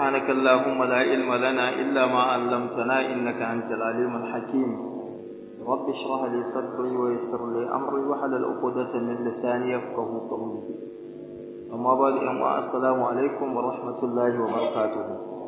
سبحانك اللهم لا علم لنا إلا ما علمتنا إنك أنت العليم الحكيم رب اشرح لي صدري ويسر لي أمري وحلل عقدة من لساني يفقه قولي أما بعد السلام عليكم ورحمة الله وبركاته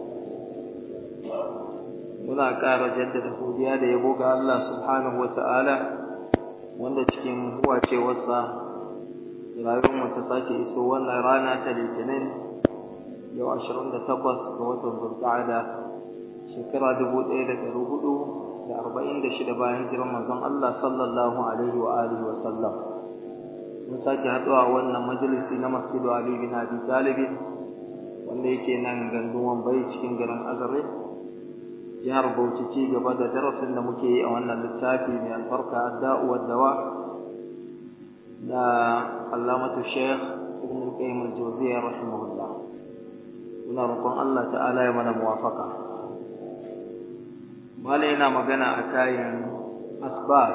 muna ƙara jaddada godiya da yabo ga Allah subhanahu wa ta'ala wanda cikin huwacewarsa rayuwarmu ta sake iso wannan rana ta litinin yau ashirin da takwas ga watan zulqa'ada shekara dubu ɗaya da ɗari hudu da arba'in da shida bayan jiran manzon Allah sallallahu alaihi wa alihi wa sallam mun sake haɗuwa a wannan majalisi na masjidu Ali bin Abi Talib wanda yake nan gandun Wambai cikin garin Azare jihar Bauchi ci gaba da darasin da muke yi a wannan littafi mai albarka adda'u wa dawa da Allamatu Sheikh Ibn Qayyim al-Jawziyya rahimahullah muna roƙon Allah ta'ala ya mana muwafaka malai yana magana a kayan asbab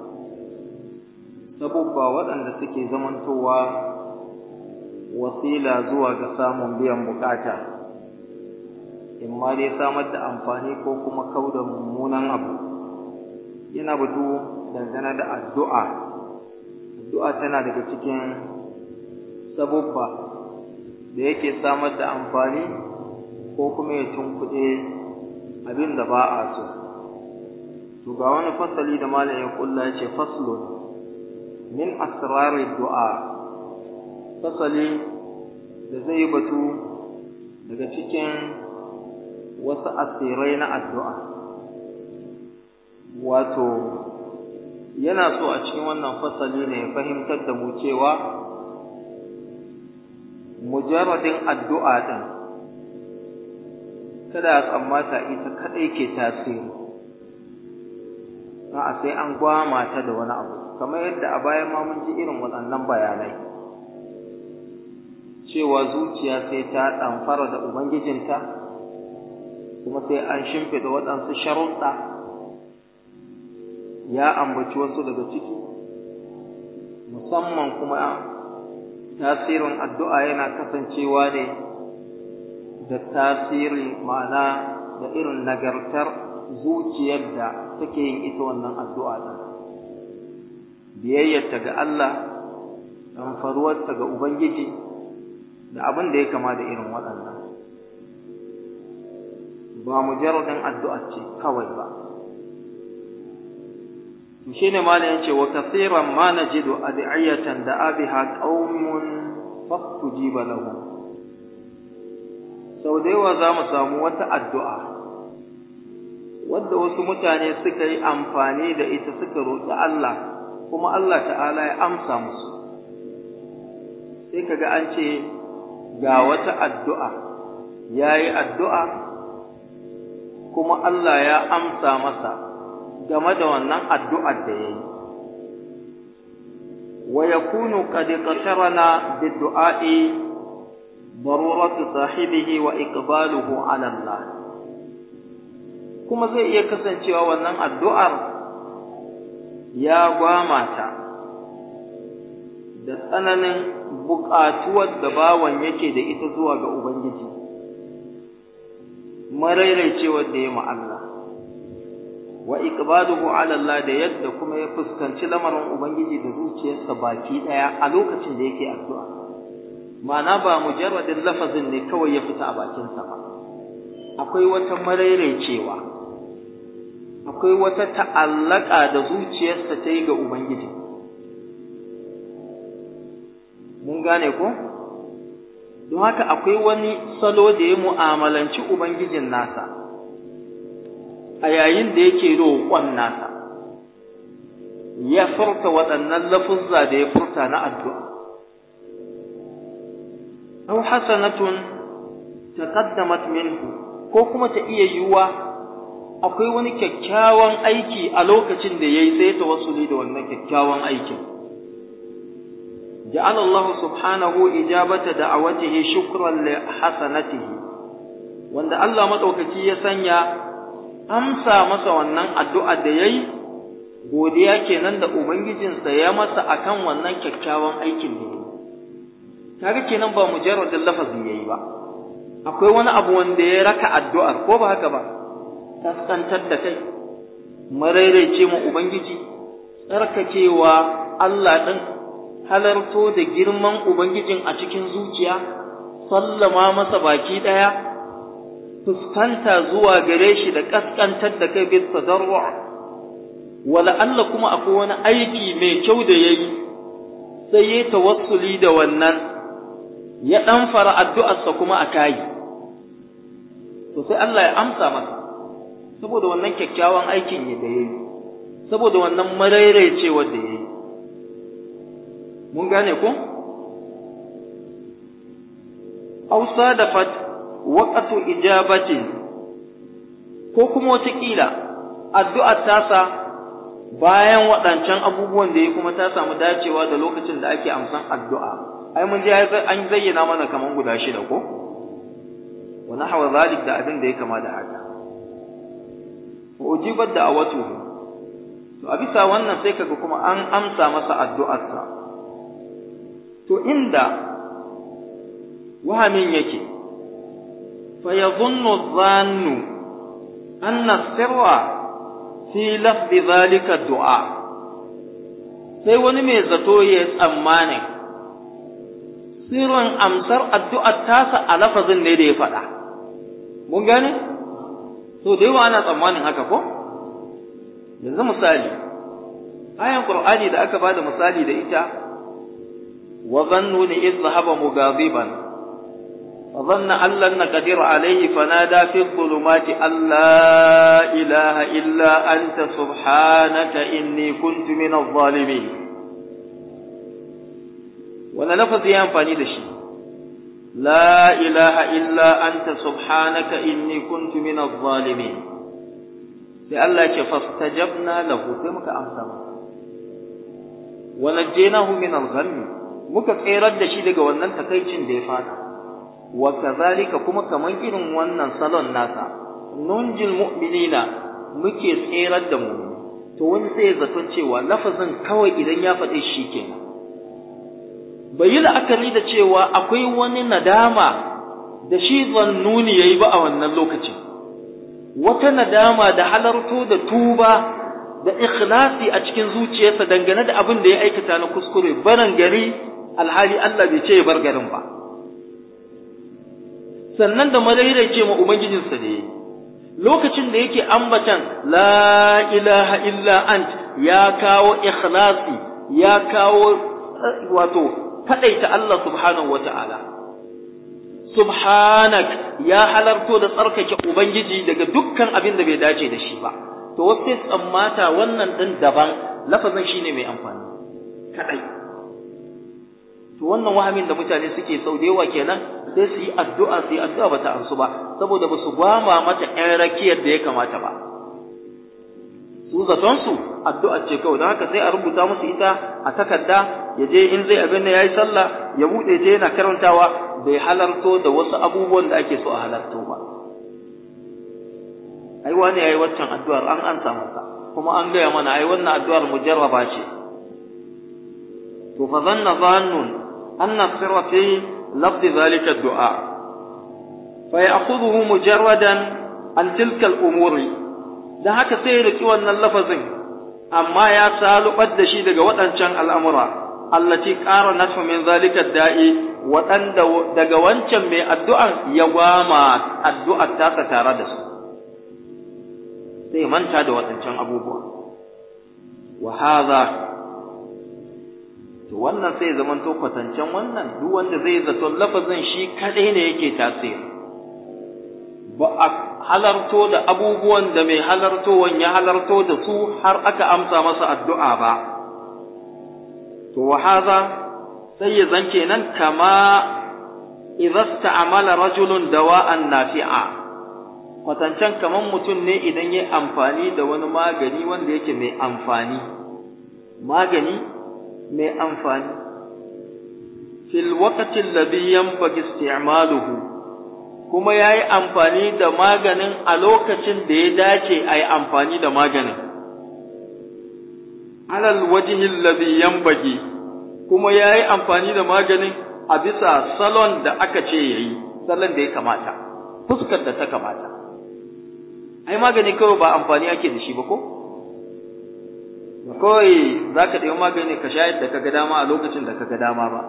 sabubba waɗanda suke zamantowa wasila zuwa ga samun biyan bukata in ma dai samar da amfani ko kuma kauda mummunan abu yana batu dangane da addu'a addu'a tana daga cikin sabubba da yake samar da amfani ko kuma ya tunkuɗe abin da ba a so to ga wani fasali da malam ya kulla ya ce faslun min asrari du'a fasali da zai batu daga cikin wasu asirai na addu'a wato yana so a cikin wannan fasali ne ya fahimtar da mu cewa mujarradin addu'a ɗin kada a tsammata ita kaɗai ke tasiri a sai an gwama ta da wani abu kamar yadda a bayan ma mun ji irin waɗannan bayanai cewa zuciya sai ta ɗamfara da ubangijinta kuma sai an shimfiɗa waɗansu sharuɗa ya ambaci wasu daga ciki musamman kuma tasirin addu'a yana kasancewa ne da tasiri ma'ana da irin nagartar zuciyar da take yin ita wannan addu'a ɗin biyayyarta ga Allah ɗanfaruwarta ga Ubangiji da abin da ya kama da irin waɗannan ba mujarradin addu'a ce kawai ba shi ne malayin ce wa kasiran ma najidu ad'iyatan da abiha qaumun fastujiba lahum sau da yawa za mu samu wata addu'a wadda wasu mutane suka yi amfani da ita suka roƙi Allah kuma Allah ta'ala ya amsa musu sai kaga an ce ga wata addu'a ya yi addu'a kuma Allah ya amsa masa game da wannan addu'ar da ya yi wa yakunu qad qasharana bid-du'a'i daruratu sahibihi wa iqbaluhu 'ala Allah kuma zai iya kasancewa wannan addu'ar ya gwamata da tsananin buƙatuwar da bawan yake da ita zuwa ga Ubangiji marairaicewar da ya Allah wa iqbaluhu 'ala Allah da yadda kuma ya fuskanci lamarin Ubangiji da zuciyarsa baki ɗaya a lokacin da yake addu'a ma'ana ba mujarradin lafazin ne kawai ya fita a bakinsa ba akwai wata marairaicewa akwai wata ta'allaka da zuciyarsa ta yi ga Ubangiji mun gane ko don haka akwai wani salo da ya mu'amalanci Ubangijin nasa a yayin da yake roƙon nasa ya furta waɗannan lafuzza da ya furta na addu'a aw hasanatun taqaddamat minhu ko kuma ta iya yiwuwa akwai wani kyakkyawan aiki a lokacin da yayi sai ta wasuli da wannan kyakkyawan aikin ja'ala Allah subhanahu ijabata da'awatihi shukran li hasanatihi wanda Allah madaukaki ya sanya amsa masa wannan addu'a da yayi godiya kenan da ubangijinsa ya masa akan wannan kyakkyawan aikin da yayi kaga kenan ba mujarradin lafazi yayi ba akwai wani abu wanda ya raka addu'ar ko ba haka ba kaskantar da kai maraice mu ubangiji tsarkakewa Allah ɗin halarto da girman ubangijin a cikin zuciya sallama masa baki ɗaya fuskanta zuwa gare shi da kaskantar da kai bis tadarru wala Allah kuma akwai wani aiki mai kyau da yayi sai ya tawassuli da wannan ya dan fara addu'arsa kuma a kai to sai Allah ya amsa masa saboda wannan kyakkyawan aikin ne da yayi saboda wannan maraicewa da yayi mun gane ko aw sadafat waqtu ijabatin ko kuma wata kila addu'ar tasa bayan waɗancan abubuwan da ya kuma ta samu dacewa da lokacin da ake amsan addu'a ai mun ji an zayyana mana kaman guda shida ko wa nahwa zalik da abin da ya kama da haka wa ujibat da'awatu to a bisa wannan sai kaga kuma an amsa masa addu'arsa to inda wahamin yake fa yadhunnu dhannu anna sirra fi lafzi zalika du'a sai wani mai zato ya tsammani sirrin amsar addu'ar tasa a lafazin ne da ya faɗa mun gane to da yawa ana tsammanin haka ko yanzu misali ayan qur'ani da aka bada misali da ita wa zannuni idh dhahaba mughadiban فظن أن لن نقدر عليه فنادى في الظلمات أن لا إله إلا أنت سبحانك إني كنت من الظالمين ولا لفظ ينفعني لشي لا إله إلا أنت سبحانك إني كنت من الظالمين لألا فاستجبنا له كمك أمسما ونجيناه من الغم muka tserar da shi daga wannan takaicin da ya fata wa kazalika kuma kaman irin wannan salon nasa nunjil mu'minina muke tserar da mu to wani sai ya zato cewa lafazin kawai idan ya faɗi shi kenan bai yi la'akari da cewa akwai wani nadama da shi zannuni yayi ba a wannan lokacin wata nadama da halarto da tuba da ikhlasi a cikin zuciyarsa dangane da abin da ya aikata na kuskure baran gari alhali Allah bai ce ya bar garin ba sannan da madaidai ce ma ubangijinsa da yi lokacin da yake ambatan la ilaha illa ant ya kawo ikhlasi ya kawo wato kadaita Allah subhanahu wata'ala subhanak ya halarto da tsarkake ubangiji daga dukkan abin da bai dace da shi ba to wasu tsammata wannan din daban lafazin shine mai amfani kadai to wannan wahamin da mutane suke sau da yawa kenan sai su yi addu'a su yi addu'a bata amsu ba saboda ba su gwama mata ƴan rakiyar da ya kamata ba su zaton su addu'a ce kawai don haka sai a rubuta musu ita a takarda ya je in zai abin da yayi sallah ya bude je yana karantawa bai halarto da wasu abubuwan da ake so a halarto ba ai wani yayi waccan addu'ar an ansa masa kuma an gaya mana ai wannan addu'ar mujarraba ce to fa zanna zannun anna sirra fi lafzi zalika du'a fa ya'khudhuhu mujarradan an tilka al-umuri dan haka sai ya riki wannan lafazin amma ya salubar da shi daga waɗancan al'amura allati ƙara nasu min zalika da'i waɗanda daga wancan mai addu'an ya gwama addu'ar tasa tare da su sai manta da waɗancan abubuwa wa hadha to wannan sai zaman to kwatancen wannan duk wanda zai zato lafazin shi kadai ne yake tasiri ba a halarto da abubuwan da mai halartowan ya halarto da su har aka amsa masa addu'a ba to wa hadha sai ya zan kenan kama idza sta'amala rajulun dawa'an nafi'a kwatancen kaman mutum ne idan ya amfani da wani magani wanda yake mai amfani magani mai amfani fil waqti alladhi yanbaghi isti'maluhu kuma yayi amfani da maganin a lokacin da ya dace ayi amfani da maganin alal wajhi alladhi yanbaghi kuma yayi amfani da maganin a bisa salon da aka ce yayi salon da ya kamata fuskar da ta kamata ai magani kawai ba amfani ake da shi ba ko kawai za ka ɗaya magani ka sha yadda ka ga dama a lokacin da ka ga dama ba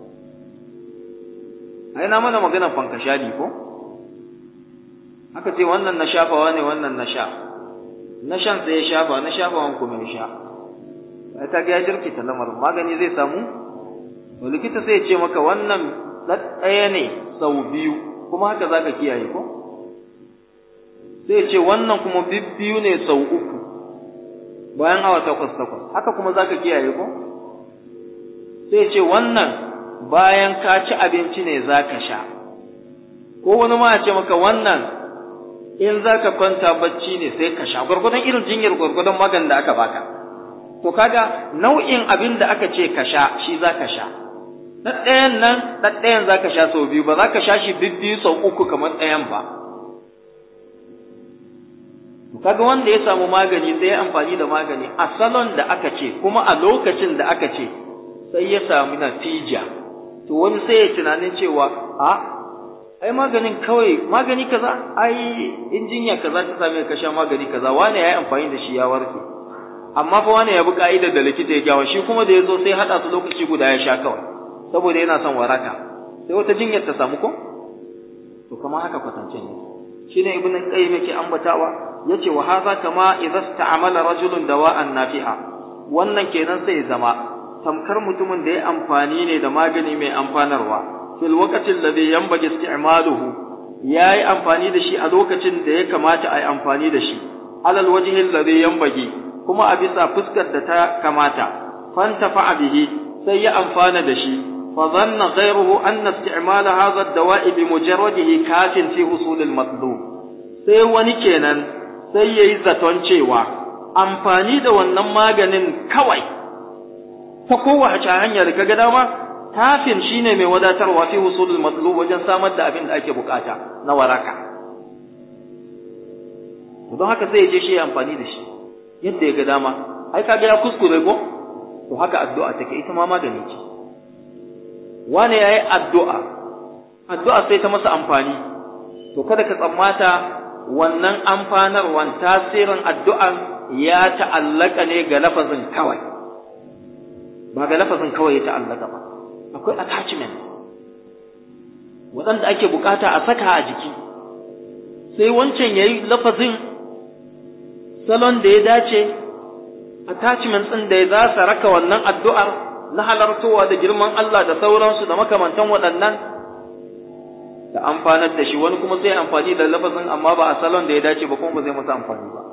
ai na mana maganar fankashali ko aka ce wannan na shafawa ne wannan na sha na shan sai ya shafa na shafawan kuma ya sha ai ta ga ya jirkita lamarin magani zai samu to likita sai ya ce maka wannan ɗaya ne sau biyu kuma haka za ka kiyaye ko sai ya ce wannan kuma biyu ne sau uku bayan awa takwas takwas haka kuma za ka kiyaye ko sai ya ce wannan bayan ka ci abinci ne za ka sha ko wani ma ya ce maka wannan in za ka kwanta bacci ne sai ka sha gwargwadon irin jinyar gwargwadon maganin da aka baka to kaga nau'in abin da aka ce ka sha shi za ka sha na ɗayan nan na ɗayan za ka sha sau biyu ba za ka sha shi bibbiyu sau uku kamar ɗayan ba kaga wanda ya samu magani sai ya amfani da magani a salon da aka ce kuma a lokacin da aka ce sai ya samu natija to wani sai ya tunanin cewa a ai maganin kawai magani kaza ai injinya kaza ta same ka sha magani kaza wani yayi amfani da shi ya warke amma fa wani ya bi ka'idar da likita ya gawa shi kuma da ya zo sai hada su lokaci guda ya sha kawai saboda yana son waraka sai wata jinyar ta samu ko to kamar haka kwatance ne shine ibn qayyim yake ambatawa yace wa hadha kama idza sta'amala rajulun dawa'an nafi'a wannan kenan sai zama tamkar mutumin da ya amfani ne da magani mai amfanarwa fil waqti alladhi yanbaghi isti'maluhu yayi amfani da shi a lokacin da ya kamata a yi amfani da shi alal wajhi alladhi yanbaghi kuma a bisa fuskar da ta kamata fantafa bihi sai ya amfana da shi fa dhanna ghayruhu anna isti'mal hadha ad-dawa'i bi mujarradihi kafin fi husul al-matlub sai wani kenan sai yayi zaton cewa amfani da wannan maganin kawai ta kowace hanya da kaga dama tafin shine mai wadatarwa fi husul al-matlub wajen samar da abin da ake bukata na waraka don haka sai ya je shi amfani da shi yadda ya ga dama ai kaga ya kuskure ko to haka addu'a take ita ma magani ce wane yayi addu'a addu'a sai ta masa amfani to kada ka tsammata wannan amfanarwan tasirin addu'an ya ta'allaka ne ga lafazin kawai ba ga lafazin kawai ya ta'allaka ba akwai attachment waɗanda ake bukata a saka a jiki sai wancan yayi lafazin salon da ya dace attachment ɗin da ya za su raka wannan addu'ar na halartowa da girman Allah da sauransu da makamantan waɗannan da amfanar da shi wani kuma sai amfani da lafazin amma ba a salon da ya dace ba kuma ba zai masa amfani ba.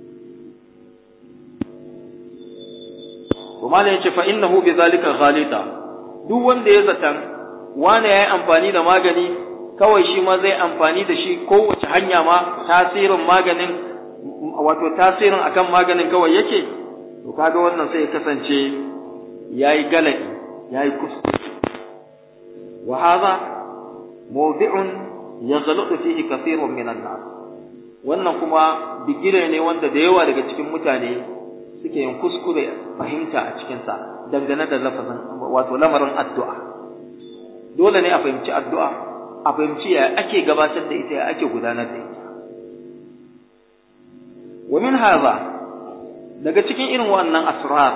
Kuma ya ce fa innahu bi zalika ghalita duk wanda ya zatan wane ya yi amfani da magani kawai shi ma zai amfani da shi kowace hanya ma tasirin maganin wato tasirin akan maganin kawai yake to kaga wannan sai ya kasance yayi galadi yayi kuskure wa hadha mawdi'un yaghlutu fihi kathirun minan nas wannan kuma bigire ne wanda da yawa daga cikin mutane suke yin kuskure fahimta a cikin sa dangane da lafazin wato lamarin addu'a dole ne a fahimci addu'a a fahimci ya ake gabatar da ita ya ake gudanar da ita wa min hadha daga cikin irin wannan asrar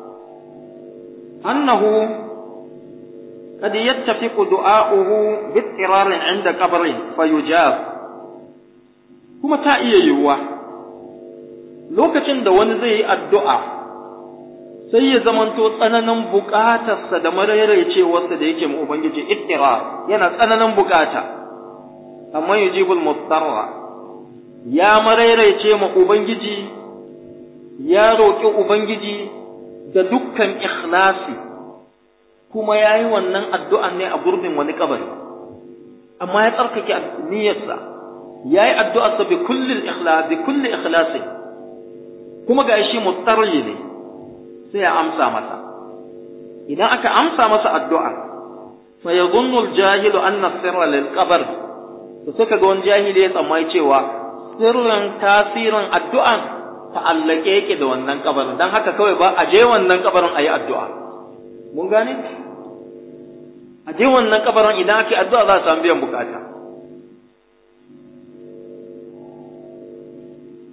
annahu قد يتفق دعاؤه باضطرار عند قبره فيجاب kuma ta iya yiwuwa lokacin da wani zai yi addu'a sai ya zamanto tsananin bukatarsa da maraicewarsa da yake ma Ubangiji ittira yana tsananin bukata amma yujibul mustarra ya maraice ma Ubangiji ya roƙi Ubangiji da dukkan ikhlasi kuma ya yi wannan addu'an ne a gurbin wani kabari amma ya tsarkake niyyarsa ya yi addu'arsa bi kulli ikhlasi kuma ga shi mustarri ne sai ya amsa masa idan aka amsa masa addu'a fa yadhunnu al-jahilu anna sirra lil qabr to sai kaga wani jahili ya tsammai cewa sirrin tasirin addu'an ta'allake yake da wannan kabarin dan haka kawai ba a je wannan kabarin ayi addu'a mun gane a je wannan kabarin idan ake addu'a za a samu biyan bukata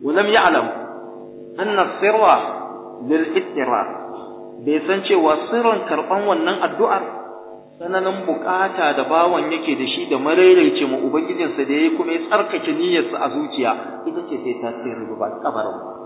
ولم يعلم أن السر للإضطرار bai san cewa sirrin karɓan wannan addu'ar tsananin bukata da bawan yake da shi da maraice ma ubangijinsa da yayi kuma ya tsarkake niyyarsa a zuciya ita ce sai tasiri ba kabarin ba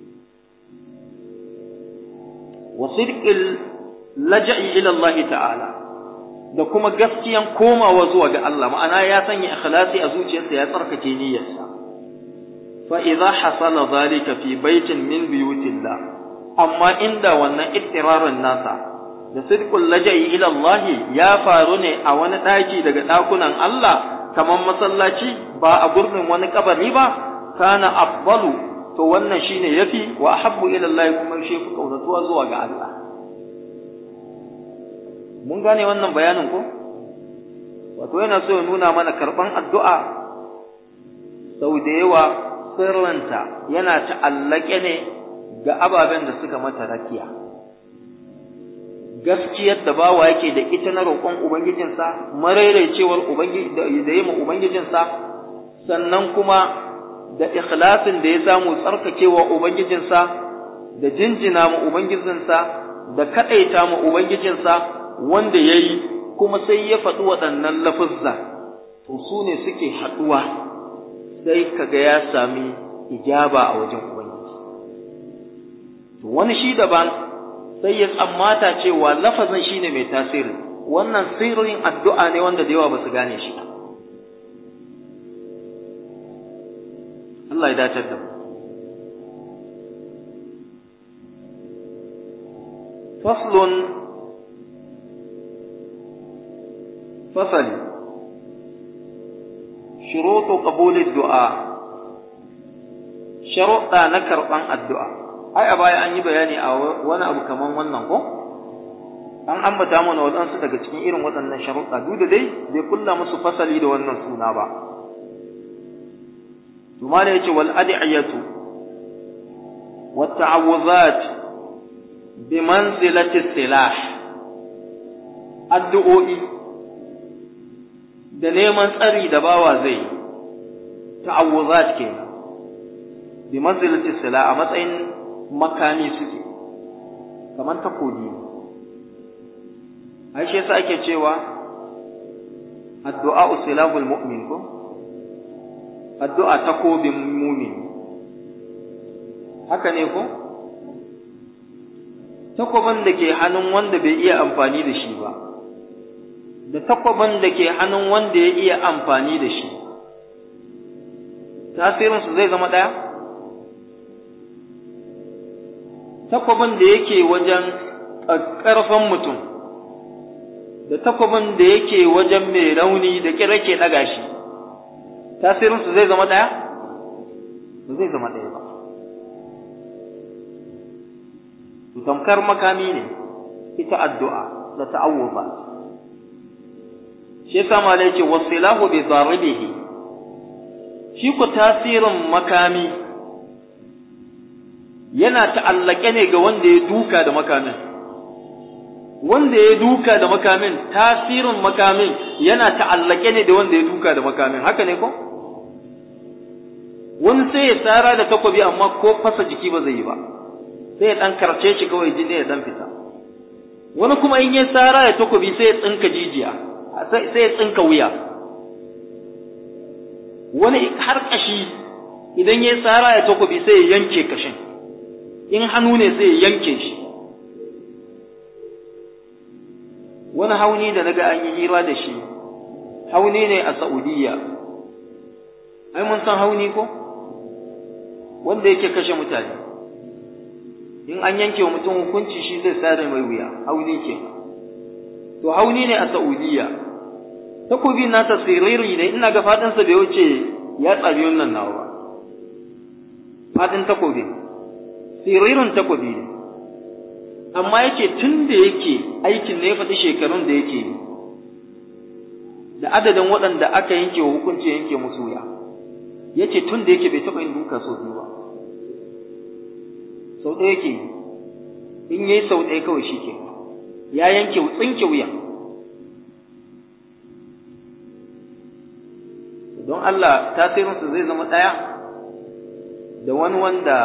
wa sidqil laja'i ila Allah ta'ala da kuma gaskiyan komawa zuwa ga Allah ma'ana ya sanya ikhlasi a zuciyarsa ya tsarkake niyyarsa fa idza hasala zalika fi baitin min buyutillah amma inda wannan ittirarin nasa da sidqul laja'i ila Allah ya faru ne a wani daki daga dakunan Allah kamar masallaci ba a gurbin wani kabari ba kana afdalu to wannan shine yafi wa ahabbu ila Allah kuma shi fi kaunatuwa zuwa ga Allah mun gane wannan bayanin ko wato yana so ya nuna mana karban addu'a sau da yawa sirranta yana ta'allake ne ga ababen da suka mata rakiya gaskiyar da bawa yake da ita na roƙon ubangijinsa marairaicewar ubangiji da yi ma ubangijinsa sannan kuma da ikhlasin da ya samu tsarkakewa ubangijinsa da jinjina ma ubangijinsa da kaɗaita ma ubangijinsa wanda ya yi kuma sai ya faɗi waɗannan lafizza to su ne suke haɗuwa sai kaga ya sami ijaba a wajen ubangiji to wani shi daban sai ya tsammata cewa lafazin shine mai tasiri wannan sirrin addu'a ne wanda da yawa ba su gane shi Allah ya dace da mu faslun fasali shurutu qabulid du'a sharuɗa na karɓan addu'a ai a baya an yi bayani a wani abu kaman wannan ko an ambata mana waɗansu daga cikin irin waɗannan sharuɗa duk da dai bai kulla musu fasali da wannan suna ba Tuma da yace wal ad'iyatu wat ta'awuzat bi manzilati silah addu'o'i da neman tsari da bawa zai ta'awuzat kenan bi manzilati silah a matsayin makami suke kamar takobi ai shi yasa ake cewa addu'a usilahul mu'min ko addu'a takobin mumin haka ne ko takobin da ke hannun wanda bai iya amfani da shi ba da takobin da ke hannun wanda ya iya amfani da shi tasirinsu zai zama ɗaya takwabin da yake wajen ƙarfan mutum da takwabin da yake wajen mai rauni da kira ke ɗaga shi tasirinsu zai zama ɗaya? ba zai zama ɗaya ba tamkar makami ne ita addu'a da ta'awuba shi yasa ma da yake wasilahu bi zaribihi shi ku tasirin makami yana ta'allake ne ga wanda ya duka da makamin wanda ya duka da makamin tasirin makamin yana ta'allake ne da wanda ya duka da makamin haka ne ko wani sai ya tsara da takobi amma ko fasa jiki ba zai yi ba sai ya dan karce shi kawai jini ya dan fita wani kuma in ya tsara da takobi sai ya tsinka jijiya sai ya tsinka wuya wani har kashi idan ya tsara da takobi sai ya yanke kashin in hannu ne sai ya yanke shi wani hauni da naga an yi hira da shi hauni ne a Saudiya ai mun san hauni ko wanda yake kashe mutane in an yanke wa mutum hukunci shi zai sare mai wuya hauni ke to hauni ne a Saudiya takobi na tasiriri ne ina ga fadin sa bai wuce ya tsabi wannan nawa ba fadin takobi siririn takobi ne amma yake tun da yake aikin ne ya faɗi shekarun da yake yi da adadin waɗanda aka yanke wa hukunci yanke musu wuya ya ce tun da yake bai taɓa yin duka sau biyu ba sau ɗaya yake yi in yi sau ɗaya kawai shi ke ya yanke tsinke wuya don Allah tasirinsu zai zama ɗaya da wani wanda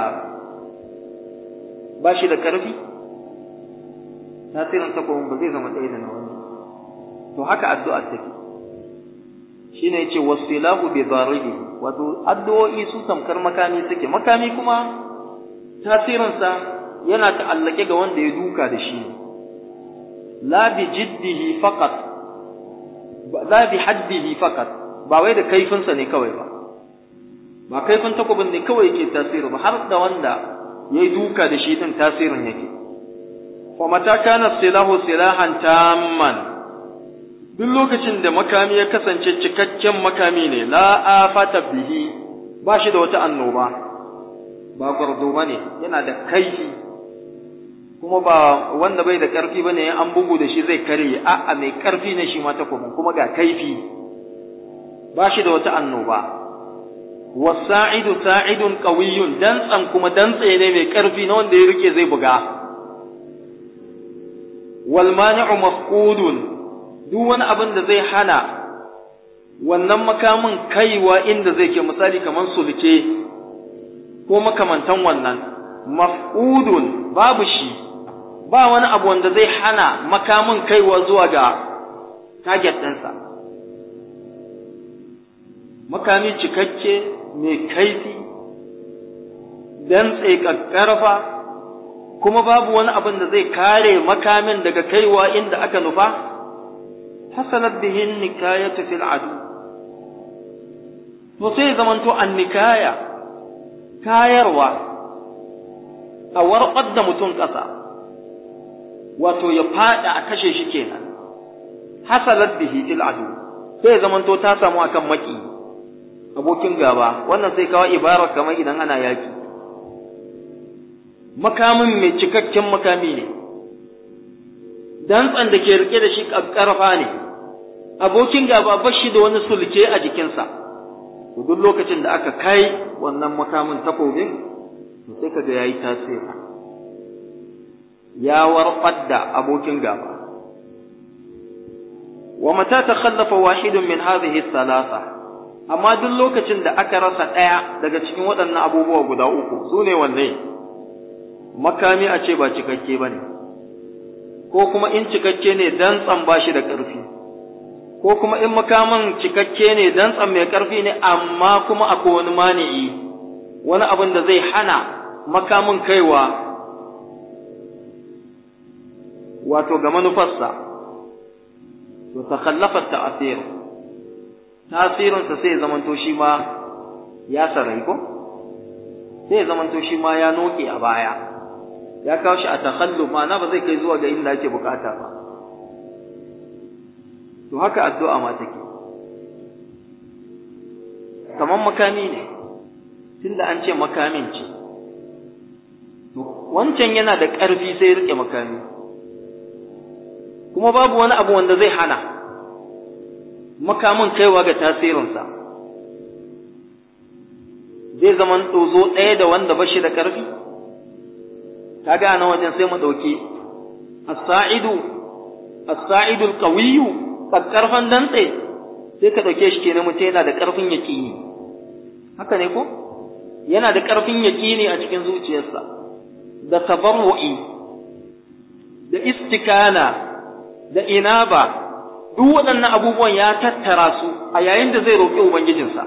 ba shi da ƙarfi tasirin takobin ba zai zama ɗaya da na wani to haka addu'ar take shine yace wasilahu bi daribi wato addu'o'i su tamkar makami suke makami kuma tasirinsa yana ta'allake ga wanda ya duka da shi la bi jiddihi faqat la bi haddihi faqat ba wai da kaifinsa ne kawai ba ba kaifin takobin ne kawai yake tasiri ba har da wanda ya yi duka da shi din tasirin yake fa mata kana silahu silahan tamman duk lokacin da makami ya kasance cikakken makami ne la afata bihi ba shi da wata annoba ba gwardo ba ne yana da kaifi kuma ba wanda bai da ƙarfi ba ne an bugu da shi zai karye a'a mai ƙarfi ne shi ma takobin kuma ga kaifi ba shi da wata annoba wasa'idu sa'idun qawiyyun dantsan kuma dantse ne mai ƙarfi na wanda ya rike zai buga wal mani'u mafqudun duk wani abin da zai hana wannan makamin kaiwa inda zai ke misali kamar sulke ko makamantan wannan maf'udun babu shi ba wani abu wanda zai hana makamin kaiwa zuwa ga target ɗinsa makami cikakke mai kaifi dantse ƙaƙƙarfa kuma babu wani abin da zai kare makamin daga kaiwa inda aka nufa hasalat bihin nikayatu fil adu to sai zamanto an nikaya kayarwa a warƙar da mutum ƙasa wato ya faɗa a kashe shi kenan hasalat bihi fil adu sai zamanto ta samu akan maki abokin gaba wannan sai kawo ibara kamar idan ana yaki makamin mai cikakken makami ne dantsan da ke rike da shi ƙarfa ne abokin gaba ba shi da wani sulke a jikinsa to duk lokacin da aka kai wannan makamin takobin to sai kaga yayi tasiri ya warfar da abokin gaba wa mata takhallafa wahidun min hadhihi thalatha amma duk lokacin da aka rasa ɗaya daga cikin waɗannan abubuwa guda uku su ne wanne makami a ce ba cikakke ba ne ko kuma in cikakke ne dantsan ba shi da ƙarfi ko kuma in makaman cikakke ne dantsan mai ƙarfi ne amma kuma akwai wani mani'i wani abin da zai hana makamin kaiwa wato ga manufarsa to takhallafa ta'asir tasirinsa sai zamanto shi ma ya sarai ko sai zamanto shi ma ya noke a baya ya kawo shi a takhallu ma'ana ba zai kai zuwa ga inda ake bukata ba to haka addu'a ma take kaman makami ne tunda an ce makamin ce wancan yana da ƙarfi sai rike makami kuma babu wani abu wanda zai hana makamin kaiwa ga tasirinsa zai zaman ɗozo ɗaya da wanda ba shi da ƙarfi ka gane wajen sai mu ɗauki as-sa'idu as-sa'idu al-qawiyyu ƙarfan dantse sai ka ɗauke shi kenan mutum yana da ƙarfin yaƙini haka ne ko yana da ƙarfin yaƙini a cikin zuciyarsa da tabarru'i da istikana da inaba duk waɗannan abubuwan ya tattara su a yayin da zai roƙi ubangijinsa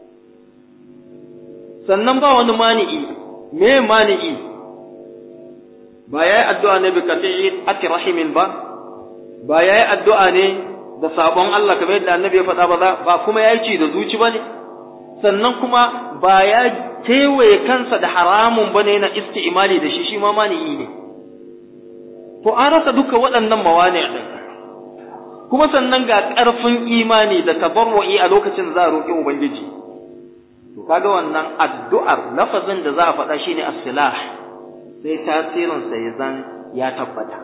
sannan ba wani mani'i me mani'i ba ya yi addu'a ne bi kafi'i ati rahimin ba ba ya yi addu'a ne da sabon Allah kamar yadda annabi ya faɗa ba ba kuma ya yi ci da zuci ba ne sannan kuma ba ya kewaye kansa da haramun ba ne na isti'imali da shi shi ma mani'i ne to an rasa duka waɗannan mawani ɗin kuma sannan ga ƙarfin imani da tabarru'i a lokacin za a roƙi ubangiji to kaga wannan addu'ar lafazin da za a faɗa shine as-silah sai tasirin sa ya zan ya tabbata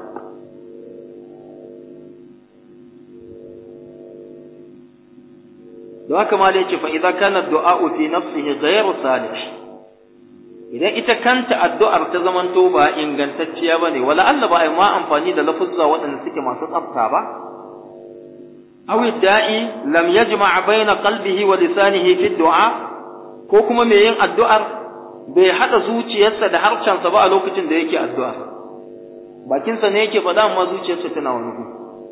don haka ma da yake fa idan kana du'a'u fi nafsihi ghayru salih idan ita kanta addu'ar ta zamanto ba ingantacciya bane wala Allah ba ai ma amfani da lafuzza waɗanda suke masu tsafta ba aw da'i lam yajma' baina qalbihi wa lisanihi fi du'a ko kuma mai yin addu'ar bai haɗa zuciyarsa da harcensa ba a lokacin da yake addu'a bakinsa ne yake faɗa amma zuciyarsa tana wani gu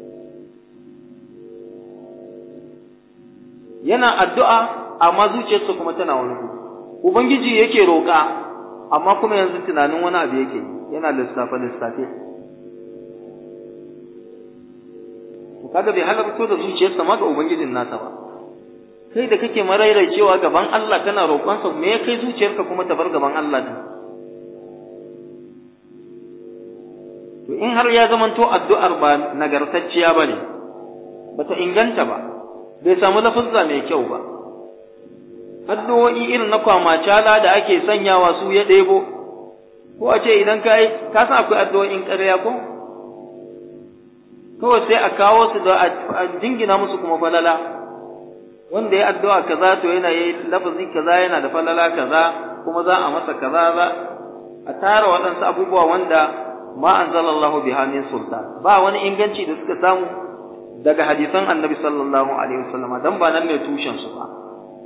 yana addu'a amma zuciyarsa kuma tana wani gu ubangiji yake roƙa amma kuma yanzu tunanin wani abu yake yana lissafe lissafe kaga bai halarto da zuciyarsa ma ga ubangijin nasa ba kai da kake cewa gaban Allah kana roƙonsa me ya kai zuciyarka kuma ta bar gaban Allah din to in har ya zamanto addu'ar ba nagartacciya bane bata inganta ba bai samu lafazza mai kyau ba addu'o'i irin na kwamacala da ake sanyawa su ya ɗebo ko a ce idan ka yi ka san akwai addu'o'in ƙarya ko kawai sai a kawo su da a jingina musu kuma falala wanda ya addu'a kaza to yana yi lafazi kaza yana da falala kaza kuma za a masa kaza za a tara waɗansu abubuwa wanda ma anzalallahu biha min sultan ba wani inganci da suka samu daga hadisan annabi sallallahu alaihi wasallam dan ba nan ne tushen su ba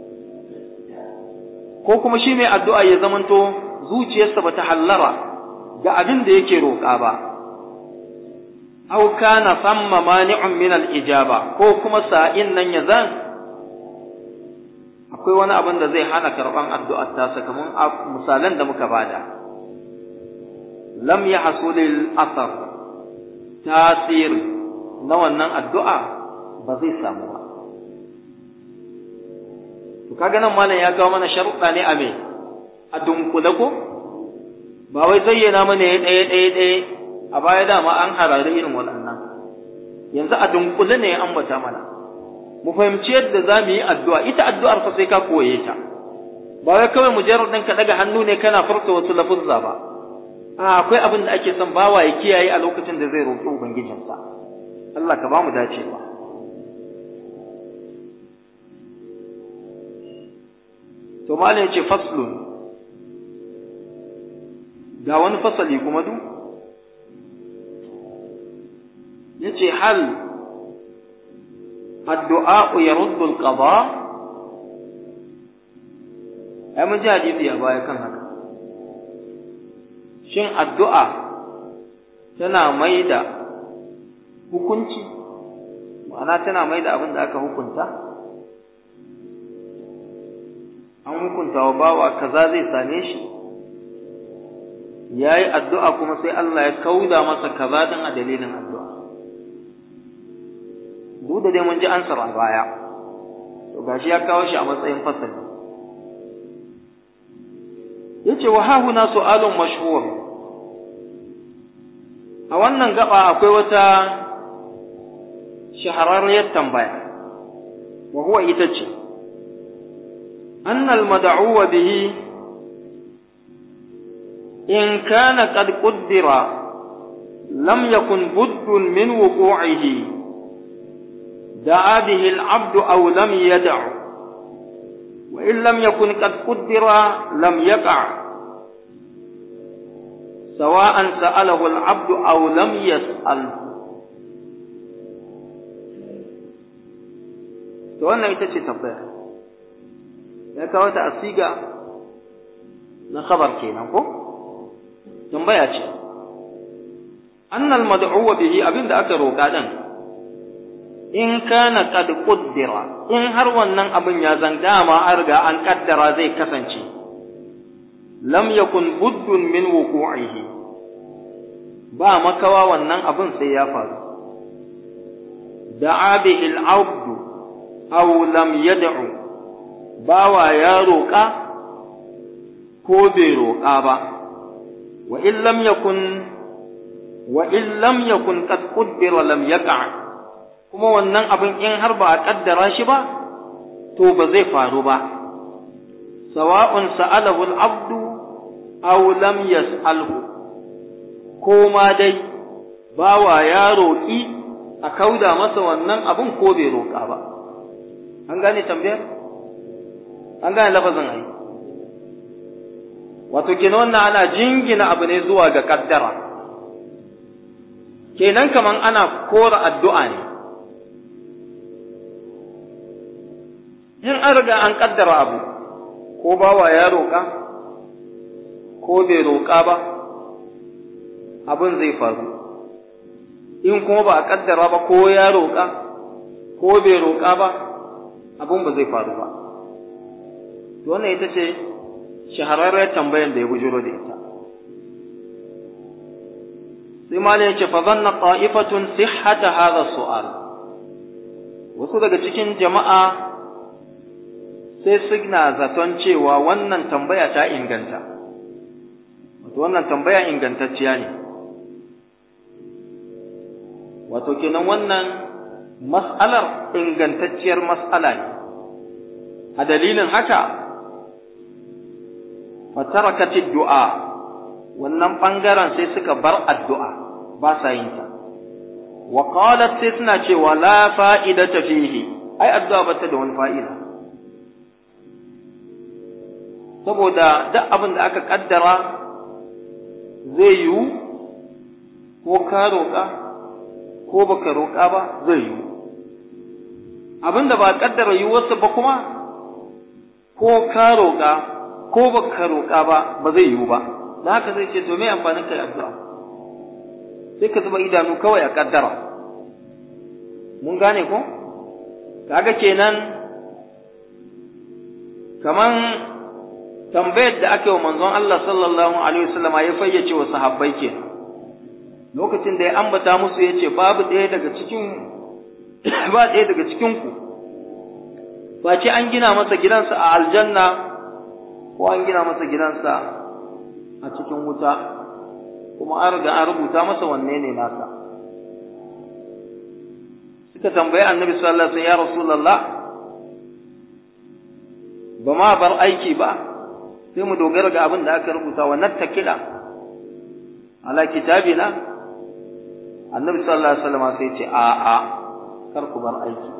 ko kuma shi mai addu'a ya zamanto zuciyarsa bata hallara ga abin da yake roƙa ba aw kana famma mani'un min al-ijaba ko kuma sa'in nan ya zan akwai wani abin da zai hana karban addu'ar ta sakamakon misalan da muka bada lam yahsul al-athar tasir na wannan addu'a ba zai samu ba to kaga nan malam ya kawo mana sharuɗa ne a me a dunkule ko ba wai zayyana mana ya ɗaya ɗaya ɗaya a baya dama an harare irin waɗannan yanzu a dunkule ne ya ambata mana mu fahimci yadda za mu yi addu'a ita addu'ar fa sai ka koye ta ba wai kawai mujarrad ɗin ka ɗaga hannu ne kana furta wasu lafuzza ba a akwai abin da ake son bawa ya kiyaye a lokacin da zai roƙi ubangijinsa Allah ka ba mu dacewa to malam ya ce faslun ga wani fasali kuma duk ya ce hal addu'a ya ruddul qada ai mun ji hadisi a baya kan haka shin addu'a tana mai da hukunci ma'ana tana mai da abin da aka hukunta an hukunta wa bawa kaza zai same shi ya yi addu'a kuma sai Allah ya kauda masa kaza din a dalilin addu'a duk da dai mun ji ansar a baya to gashi ya kawo shi a matsayin fasali yace wa hahuna su'alun mashhur a wannan gaba akwai wata shahararriyar tambaya wa huwa ita ce أن المدعو به إن كان قد قدر لم يكن بد من وقوعه دعا به العبد أو لم يدع وإن لم يكن قد قدر لم يقع سواء سأله العبد أو لم يسأله wannan ita ce tambaya ya kawo ta asiga na khabar kenan ko tambaya ce annal mad'uwa bihi abinda aka roƙa din in kana qad quddira in har wannan abin ya zan dama an riga an kaddara zai kasance lam yakun buddun min wuqu'ihi ba makawa wannan abin sai ya faru da'a bihi al-'abd aw lam yad'u bawa ya roƙa ko bai roƙa ba wa in lam yakun wa in lam yakun qad qaddara lam yaqa kuma wannan abin in har ba a kaddara shi ba to ba zai faru ba sawa'un sa'alahu al-abdu aw lam yas'alhu ko ma dai bawa ya roƙi a kauda masa wannan abin ko bai roƙa ba an gane tambayar an gane lafazin ai wato kenan wannan ana jingina abu ne zuwa ga kaddara kenan kaman ana kora addu'a ne in an riga an kaddara abu ko bawa ya roƙa ko bai roƙa ba abin zai faru in kuma ba a ƙaddara ba ko ya roƙa ko bai roƙa ba abin ba zai faru ba to wannan ita ce shahararren tambayar da ya bujuro da ita sai ma ya ce fa zanna ta'ifatun sihhata hadha su'al wasu daga cikin jama'a sai suna zaton cewa wannan tambaya ta inganta wato wannan tambaya ingantacciya ne wato kenan wannan mas'alar ingantacciyar mas'ala ne a dalilin haka fatarakatid du'a wannan bangaren sai suka bar addu'a ba sa yin ta wa qalat sai suna cewa la fa'idata fihi ai addu'a bata da wani fa'ida saboda duk abin da aka kaddara zai yiwu ko ka roƙa ko baka roƙa ba zai yiwu abin da ba kaddara yiwuwarsa ba kuma ko ka roƙa ko baka roƙa ba ba zai yiwu ba da haka zai ce to me amfanin kai addu'a sai ka zuba idanu kawai a kaddara mun gane ko kaga kenan kaman tambayar da aka yi wa manzon Allah sallallahu alaihi wasallam ya fayyace wa sahabbai ke lokacin da ya ambata musu ya ce babu ɗaya daga cikin ba ɗaya daga cikin ku ba ce an gina masa gidansa a aljanna ko an gina masa gidansa a cikin wuta kuma an riga an rubuta masa wanne ne nasa suka tambayi annabi sallallahu alaihi wasallam ya rasulullah ba ma bar aiki ba sai mu dogara ga abin da aka rubuta wa nattakila ala kitabina annabi sallallahu alaihi wasallam sai ce a a kar ku bar aiki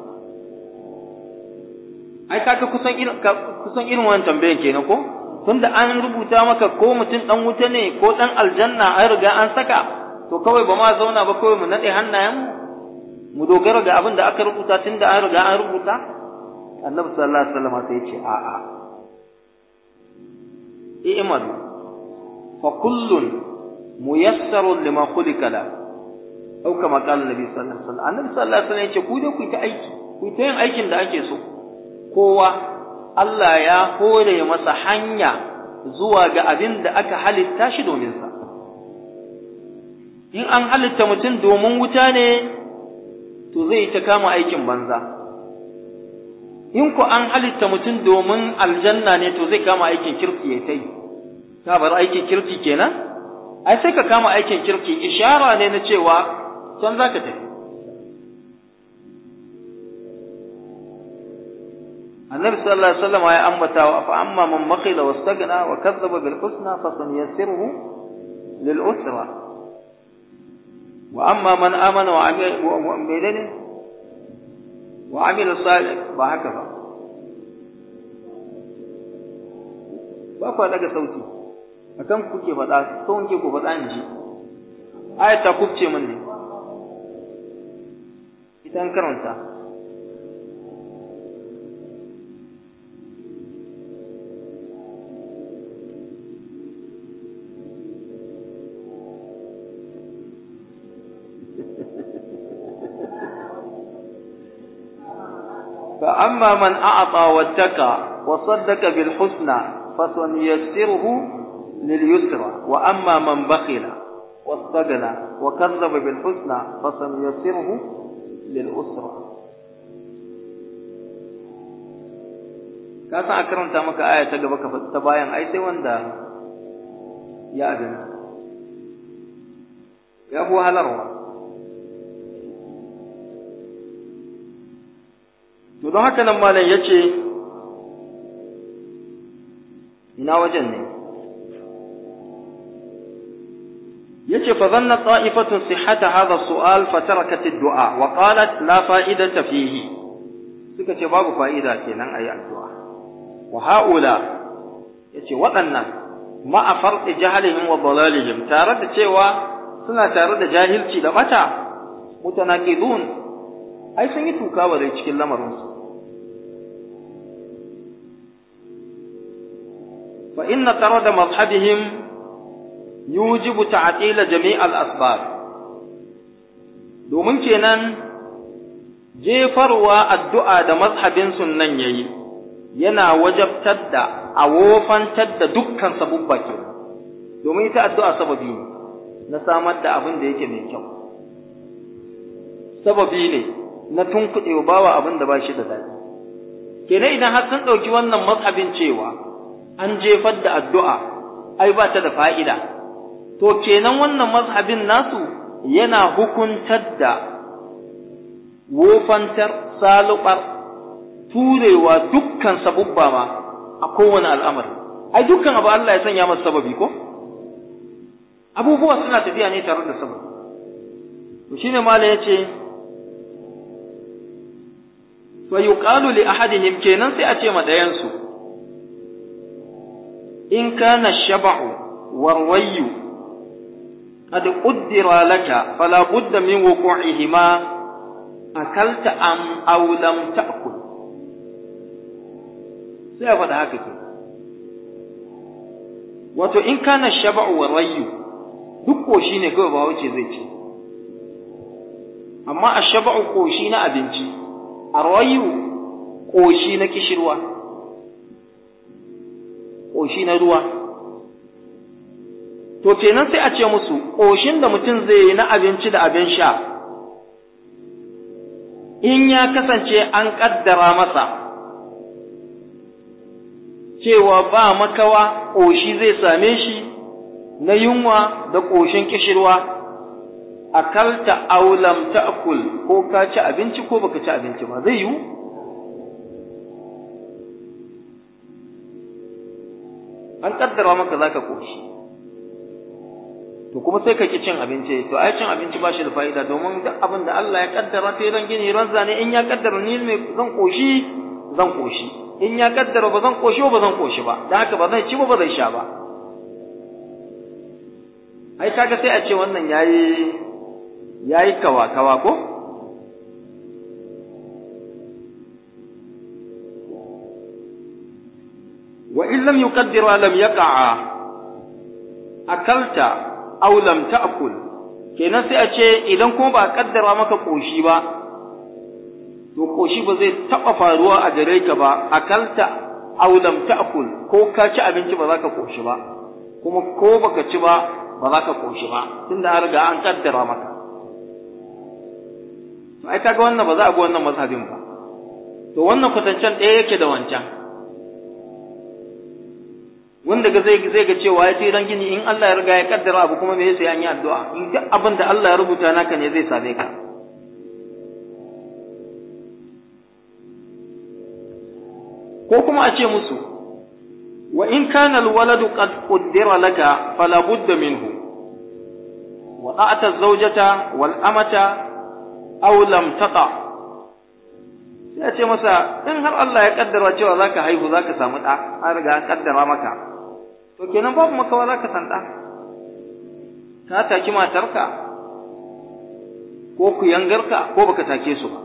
ai kaga kusan irin kusan irin wannan tambayan kenan ko tunda an rubuta maka ko mutum dan wuta ne ko dan aljanna an riga an saka to kawai ba ma zauna ba kawai mu nade hannayen mu dogara ga abin da aka rubuta tunda an riga an rubuta annabi sallallahu alaihi wasallam sai ya ce a a i'malu fa kullun muyassarun lima khuliqa la au kama qala annabi sallallahu alaihi wasallam annabi sallallahu alaihi wasallam ya ce ku dai ku ta aiki ku ta yin aikin da ake so kowa Allah ya hore masa hanya zuwa ga abin da aka halitta shi domin sa in an halitta mutum domin wuta ne to zai ta kama aikin banza in ku an halitta mutum domin aljanna ne to zai kama aikin kirki ya ta yi ka bar aikin kirki kenan ai sai ka kama aikin kirki ishara ne na cewa can za ka tafi النبي صلى الله عليه وسلم يا أمتا فأما من بخل واستغنى وكذب بالحسنى فسنيسره للأسرى وأما من آمن وعمل وعمل صالح وهكذا ba ku daga sauti akan kuke faɗa sauran ke ku faɗa in ji ayat ta kubce min ne ita an karanta فأما من أعطى واتقى وصدق بالحسنى فسنيسره لليسرى وأما من بخل واستغنى وكذب بالحسنى فسنيسره للأسرى ka san a karanta maka aya ta gaba ka ta bayan ai sai wanda ya abin ya fi wahalarwa to don haka nan malam ya ce ina wajen ne ya ce fa zanna ta'ifatun sihhata hadha su'al fa tarakat ad-du'a wa qalat la fa'idata fihi suka ce babu fa'ida kenan ayi addu'a wa haula yace waɗannan ma'a farqi jahlihim wa dalalihim tare da cewa suna tare da jahilci da bata mutanaqidun ai sun yi tuka ba dai cikin lamarinsu fa inna tarada mazhabihim yujibu ta'tila jami'al asbab domin kenan jefarwa addu'a da mazhabin sunnan yayi yana wajabtar da a wofantar da dukkan sabubba ke domin ita addu'a sababi ne na samar da abin da yake mai kyau sababi ne na tunkuɗe wa bawa abin da ba shi da daɗi kenan idan har sun ɗauki wannan mazhabin cewa an jefar da addu'a ai ba ta da fa'ida to kenan wannan mazhabin nasu yana hukuntar da wofantar salubar turewa dukkan sabubba ma a kowane al'amari ai dukkan abu Allah ya sanya masa sababi ko abubuwa suna tafiya ne tare da sababi to shine mala yace fa yuqalu li ahadihim kenan sai a ce ma dayan su in kana shab'u warwayu qad qaddara laka fala budda min wuqu'ihima akalta am aw lam ta'kul sai a faɗa haka ke wato in kana shaba'u wa rayu duk koshi ne kawai ba wuce zai ce amma a shaba'u koshi na abinci a rayu koshi na kishirwa koshi na ruwa to kenan sai a ce musu koshin da mutum zai yi na abinci da abin sha in ya kasance an ƙaddara masa cewa ba makawa ƙoshi zai same shi na yunwa da ƙoshin kishirwa akalta aulam ta'kul ko ka ci abinci ko baka ci abinci ba zai yiwu an kaddara maka zaka ƙoshi to kuma sai ka ki cin abinci to ai cin abinci ba shi da fa'ida domin duk abin da Allah ya kaddara sai ran gini ran zane in ya kaddara ni mai zan ƙoshi zan ƙoshi in ya kaddara ba zan koshi ba zan koshi ba dan haka ba zan ci ba ba zan sha ba ai kaga sai a ce wannan yayi yayi kawa kawa ko wa in lam yuqaddir lam yaqa'a akalta aw lam ta'kul kenan sai a ce idan kuma ba kaddara maka koshi ba to koshi ba zai taɓa faruwa a gare ka ba akalta aw lam ta'kul ko ka ci abinci ba za ka koshi ba kuma ko baka ci ba ba za ka koshi ba tunda an riga an kaddara maka to ai kaga wannan ba za a bi wannan mazhabin ba to wannan kwatancen ɗaya yake da wancan wanda ga zai zai ga cewa ya ce ran gini in Allah ya riga ya kaddara abu kuma me yasa an yi addu'a in duk abin da Allah ya rubuta naka ne zai same ka ko kuma a ce musu wa in kana alwaladu qad qaddara laka fala budda minhu wa ta'ata zawjata wal amata aw lam taqa sai a ce masa in har Allah ya kaddara cewa zaka haihu zaka samu da an riga an kaddara maka to kenan babu makawa zaka san da ka taki matarka ko ku yangarka ko baka take su ba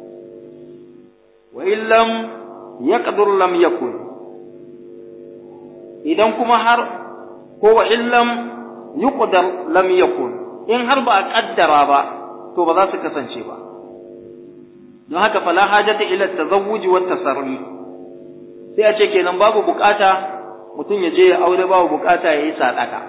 wa illam yaqdur lam yakun idan kuma har ko wa illam yuqdar lam yakun in har ba a kaddara ba to ba za su kasance ba don haka fala hajata ila tazawuji wa tasarri sai a ce kenan babu bukata mutum ya je ya aure babu bukata ya yi sadaka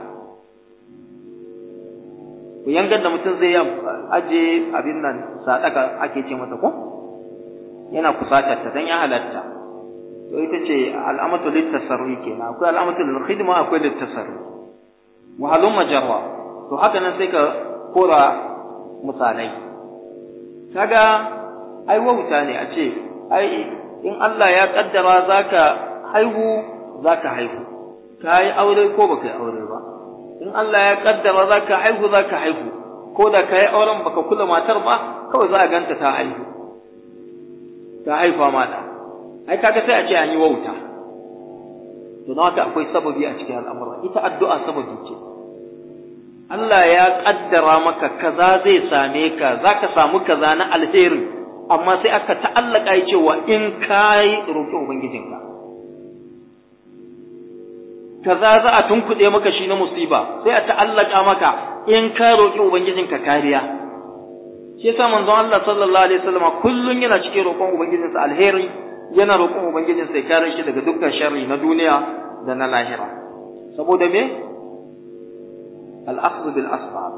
ku yangar da mutum zai aje abin nan sadaka ake ce mata ko yana kusatar ta dan ya halatta to ita ce al'amatu litasarri kenan akwai al'amatu lil khidma akwai litasarri wa halum majarra to haka nan sai ka kora misalai kaga ai wauta ne a ce ai in Allah ya kaddara zaka haihu zaka haihu kai aure ko baka yi aure ba in Allah ya kaddara zaka haihu zaka haihu ko da kai auren baka kula matar ba kawai za a ganta ta haihu ta haifa mata ai kaga sai a ce an yi wauta to don haka akwai sababi a cikin al'amura ita addu'a sababi ce Allah ya kaddara maka kaza zai same ka zaka samu kaza na alheri amma sai aka ta'allaka ya cewa in kai roƙi ubangijinka kaza za a tunkuɗe maka shi na musiba sai a ta'allaka maka in ka roƙi ubangijinka kariya shi yasa manzon Allah sallallahu alaihi wasallam kullun yana cikin roƙon ubangijinsa alheri yana roƙon ubangijinsa ya kare shi daga dukkan sharri na duniya da na lahira saboda me al-akhdh bil asbab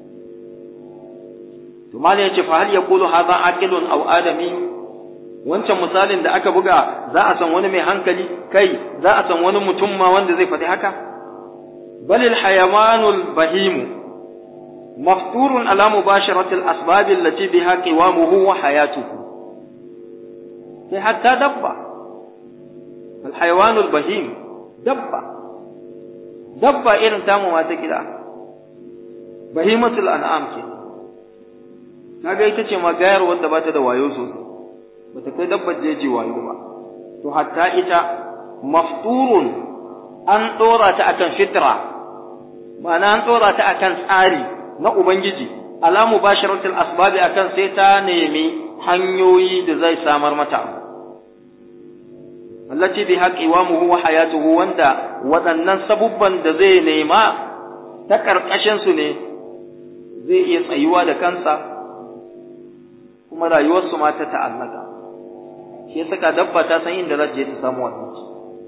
to malai yace fa hal yaqulu hadha aqilun aw adami wancan misalin da aka buga za a san wani mai hankali kai za a san wani mutum ma wanda zai faɗi haka balil hayawanul bahimu mafturun ala mubasharatil asbab allati biha qiwamuhu wa hayatuhu sai hatta dabba al hayawanul bahim dabba dabba irin tamu ma ta gida bahimatul an'am ke kaga ita ce ma gayar wanda ba ta da wayo sosai bata kai dabbar jeji wayo ba to hatta ita mafturun an dora ta akan fitra ma'ana an dora ta akan tsari na ubangiji ala mubasharatul asbabi akan sai ta nemi hanyoyi da zai samar mata allati bi haqiwamuhu wa hayatuhu wanda waɗannan sabubban da zai nema ta karkashin su ne zai iya tsayuwa da kansa kuma rayuwarsu ma ta ta'allaka shi ya saka dabba ta san inda za ta je ta samu abinci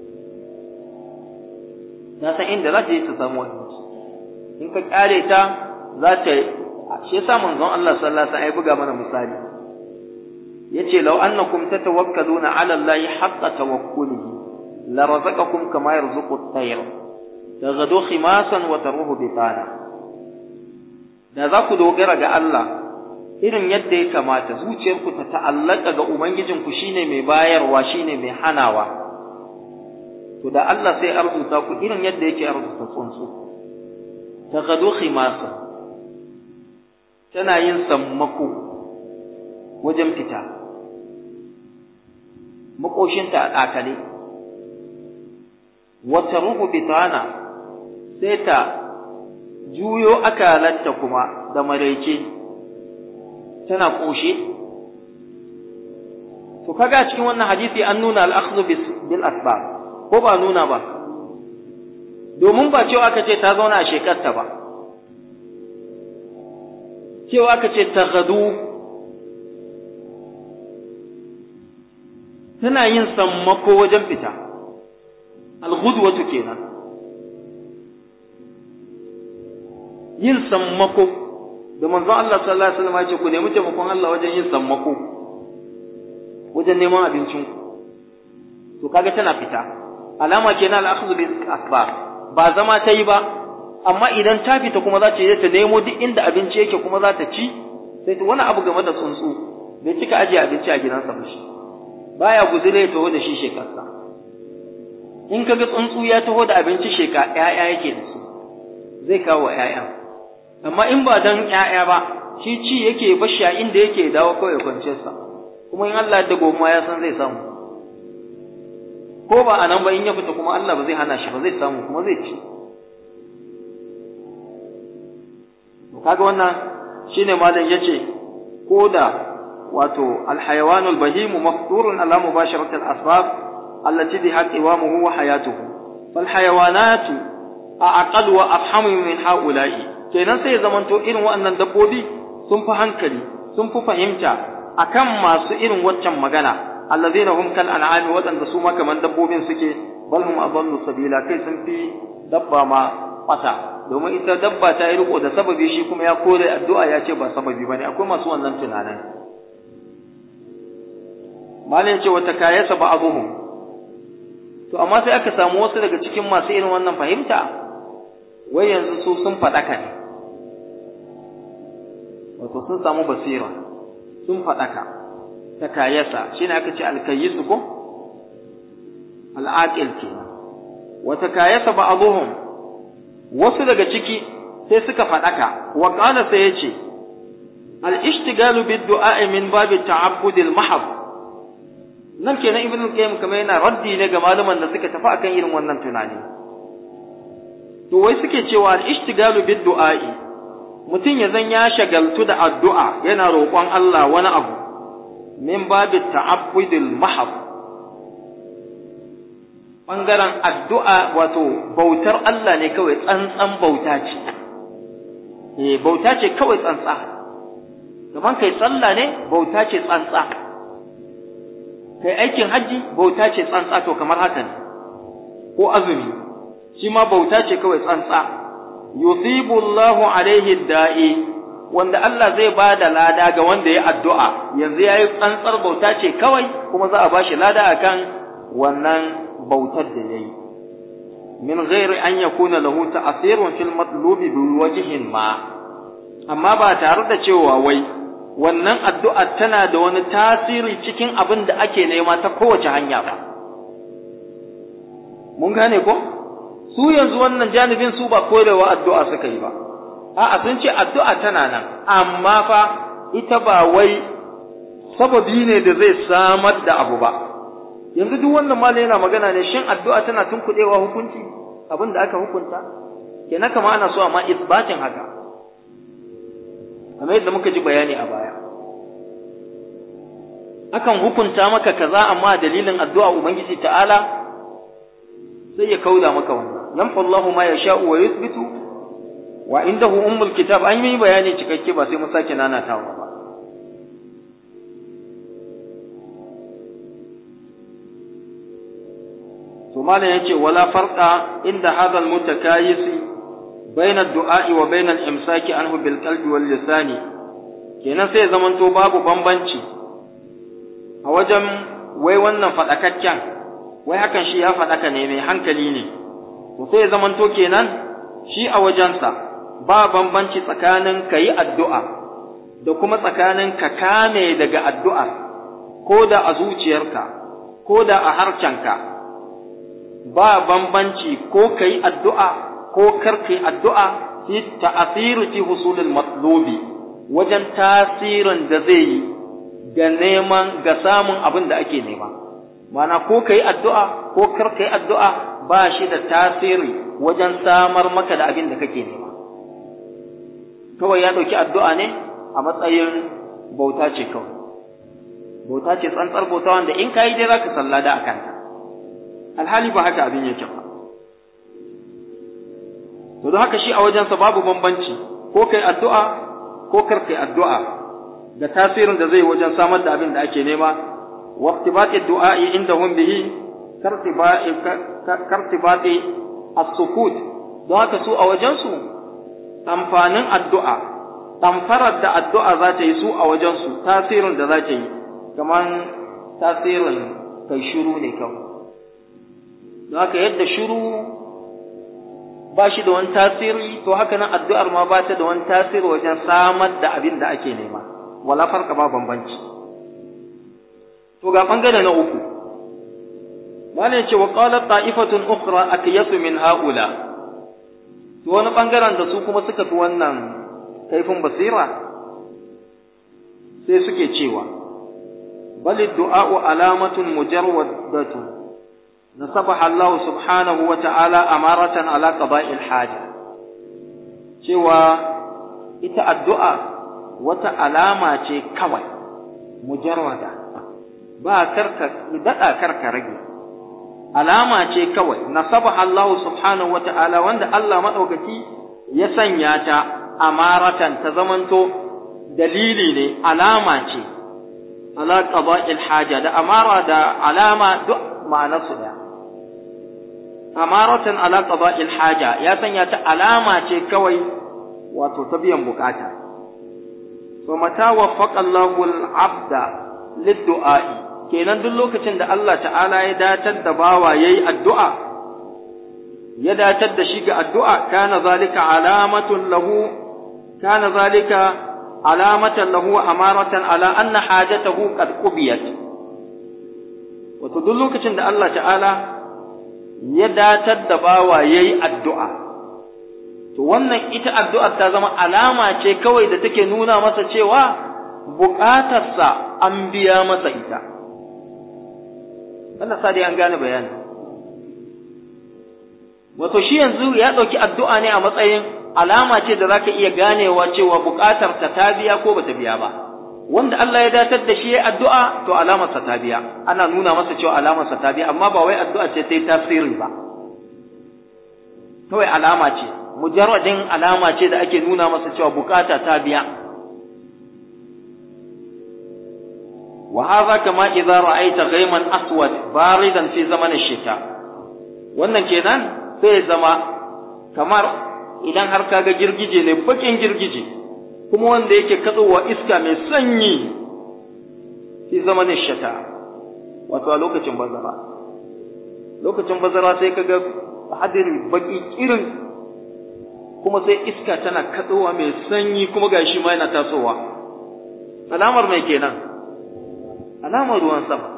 ta san inda za ta je ta samu abinci in ka kyale ta za ta shi yasa manzon Allah sallallahu alaihi wasallam ya buga mana misali yace law annakum tatawakkaluna ala Allah haqqa tawakkulihi la razaqakum kama yarzuqu at-tayr taghdu khimasan wa taruhu bitana da za ku dogara ga Allah irin yadda ya kamata zuciyarku ta ta'allaka ga Ubangijinku shine mai bayarwa shine mai hanawa to da Allah sai arzuta ku irin yadda yake arzuta tsuntsu ta gado khimasa tana yin sammako wajen fita makoshinta a ɗakale wata ruhu bitana sai ta juyo akalanta kuma da maraice tana ƙoshe to kaga cikin wannan hadisi an nuna al-akhdhu bil asbab ko ba nuna ba domin ba cewa aka ce ta zauna a shekarta ba cewa aka ce ta gadu tana yin sammako wajen fita al-ghudwatu kenan yin sammako da manzo Allah sallallahu alaihi wasallam ya ce ku nemi taimakon Allah wajen yin sammako wajen neman abincin ku to kaga tana fita alama kenan al-akhdhu bil asbab ba zama ta yi ba amma idan ta fita kuma za ta je ta nemo duk inda abinci yake kuma za ta ci sai wani abu game da tsuntsu bai cika ajiye abinci a gidansa ba shi baya guzure ya taho da shi shekarsa in kaga tsuntsu ya taho da abinci sheka ƴaƴa yake da su zai kawo ƴaƴa amma in ba dan ƴaƴa ba shi ci yake bashi a inda yake dawo kawai kwanciyar sa kuma in Allah da goma ya san zai samu ko ba anan ba in ya fita kuma Allah ba zai hana shi ba zai samu kuma zai ci kaga wannan shine malam yace ko da wato alhayawanul bahimu mafturun ala mubasharatil asbab allati biha qiwamuhu wa hayatuhu fal hayawanatu aqal wa afhamu min haula'i kenan sai zamanto irin waɗannan dabbobi sun fi hankali sun fi fahimta akan masu irin waccan magana allazina hum kal an'ami waɗanda su ma kaman dabbobin suke bal hum adallu sabila kai sun fi dabba ma kwata domin ita dabba ta yi riko da sababi shi kuma ya kore addu'a ya ce ba sababi bane akwai masu wannan tunanin malin ce wata kayasa ba abuhum to amma sai aka samu wasu daga cikin masu irin wannan fahimta wai yanzu su sun faɗaka ne wato sun samu basira sun faɗaka ta kayasa shine aka ce alkayyisu ko al'aqil kenan wata kayasa ba abuhum wasu daga ciki sai suka faɗaka wa qala sai yace al-ishtigalu bid-du'a min babi ta'abbud al-mahab nan kenan ibn al-qayyim kamar yana raddi ne ga malaman da suka tafi akan irin wannan tunani to wai suke cewa al-ishtigalu bid-du'a'i mutum ya zan ya shagaltu da addu'a yana roƙon Allah wani abu min babi ta'abbud al-mahab ɓangaren addu'a wato bautar Allah ne kawai tsantsan bauta ce eh bauta ce kawai tsantsa kaman kai sallah ne bauta ce tsantsa kai aikin hajji bauta ce tsantsa to kamar haka ne ko azumi shi ma bauta ce kawai tsantsa yusibu Allahu alaihi da'i wanda Allah zai ba da lada ga wanda ya addu'a yanzu yayi tsantsar bauta ce kawai kuma za a bashi lada akan wannan bautar da yayi min ghairi an yakuna lahu ta'sirun fil matlubi bi wajhin ma amma ba tare da cewa wai wannan addu'a tana da wani tasiri cikin abin da ake nema ta kowace hanya ba mun gane ko su yanzu wannan janibin su ba korewa addu'a suka yi ba a'a sun ce addu'a tana nan amma fa ita ba wai sababi ne da zai samar da abu ba yanzu duk wannan malai yana magana ne shin addu'a tana tunkuɗewa hukunci abin da aka hukunta kenan kama ana so amma isbatin haka kamar yadda muka ji bayani a baya akan hukunta maka kaza amma dalilin addu'a ubangiji ta'ala sai ya kauda maka wannan yamfa Allahu ma yasha'u wa yuthbitu wa indahu ummul kitab an yi bayani cikakke ba sai mu sake nanatawa ba to malam yace wala farqa inda hadha almutakayisi bayna ad-du'a wa bayna al-imsaki anhu bil qalbi wal lisani kenan sai zaman to babu bambanci a wajen wai wannan fadakakken wai hakan shi ya fadaka ne mai hankali ne to sai zaman to kenan shi a wajensa ba bambanci tsakanin kayi addu'a da kuma tsakanin ka kame daga addu'a ko da a zuciyarka ko da a harcenka ba bambanci ko ka yi addu'a ko kar ka yi addu'a fi ta'asiru fi husulul matlubi wajen tasirin da zai yi ga neman ga samun abin da ake nema mana ko ka yi addu'a ko kar ka yi addu'a ba shi da tasiri wajen samar maka da abin da kake nema kawai ya ɗauki addu'a ne a matsayin bauta ce kawai bauta ce tsantsar bauta wanda in ka yi dai za ka sallada a kanta alhali ba haka abin yake ba to don haka shi a wajensa babu bambanci ko kai addu'a ko kar kai addu'a da tasirin da zai wajen samar da abin da ake nema waqtibati du'a'i indahum bihi kartibai kartibati as-sukut don haka su a wajensu amfanin addu'a ɗamfarar da addu'a za ta yi su a wajensu tasirin da za ta yi kamar tasirin kai shiru ne kawai don haka yadda shiru ba shi da wani tasiri to haka nan addu'ar ma ba ta da wani tasiri wajen samar da abin da ake nema wala farka ba bambanci to ga bangare na uku malai ce wa qalat ta'ifatun ukhra akyasu min haula to wani bangaren da su kuma suka fi wannan kaifin basira sai suke cewa bal du'a'u alamatun mujarwadatun نصبح الله سبحانه وتعالى أمارة على قضاء الحاجة cewa ita addu'a wata alama ce kawai mujarwada ba karka daɗa karka rage alama ce kawai nasabaha Allah subhanahu wa ta'ala wanda Allah maɗaukaki ya sanya ta amaratan ta zamanto dalili ne alama ce ala qada'il haja da amara da alama duk ma'anarsu ɗaya amaratan ala qada'il haja ya sanya ta alama ce kawai wato ta biyan bukata to mata waffaqa Allahu al-'abda lid-du'a'i kenan duk lokacin da Allah ta'ala ya datar da bawa yayi addu'a ya datar da shi ga addu'a kana zalika alamatun lahu kana zalika alamatan lahu amaratan ala anna hajatahu qad qubiyat wato duk lokacin da Allah ta'ala ya datar da bawa ya yi addu'a, to wannan ita addu'ar ta zama alama ce kawai da take nuna masa cewa buƙatarsa an biya masa ita. Allah sa dai an gane bayani. Wato shi yanzu ya ɗauki addu'a ne a matsayin alama ce da za ka iya ganewa cewa buƙatarsa ta biya ko ba ta biya ba. wanda Allah ya datar da shi ya addu'a to alamarsa ta biya ana nuna masa cewa alamarsa ta biya amma ba wai addu'a ce ta yi tasiri ba kawai alama ce mujarradin alama ce da ake nuna masa cewa bukata ta biya wa hadha kama idza ra'aita ghayman aswad baridan fi zaman ash-shita wannan kenan sai ya zama kamar idan har kaga girgije ne bakin girgije kuma wanda yake katsowa iska mai sanyi fi zaman ash-shita wato a lokacin bazara lokacin bazara sai kaga hadiri baki irin kuma sai iska tana katsowa mai sanyi kuma gashi ma yana tasowa alamar mai kenan alamar ruwan sama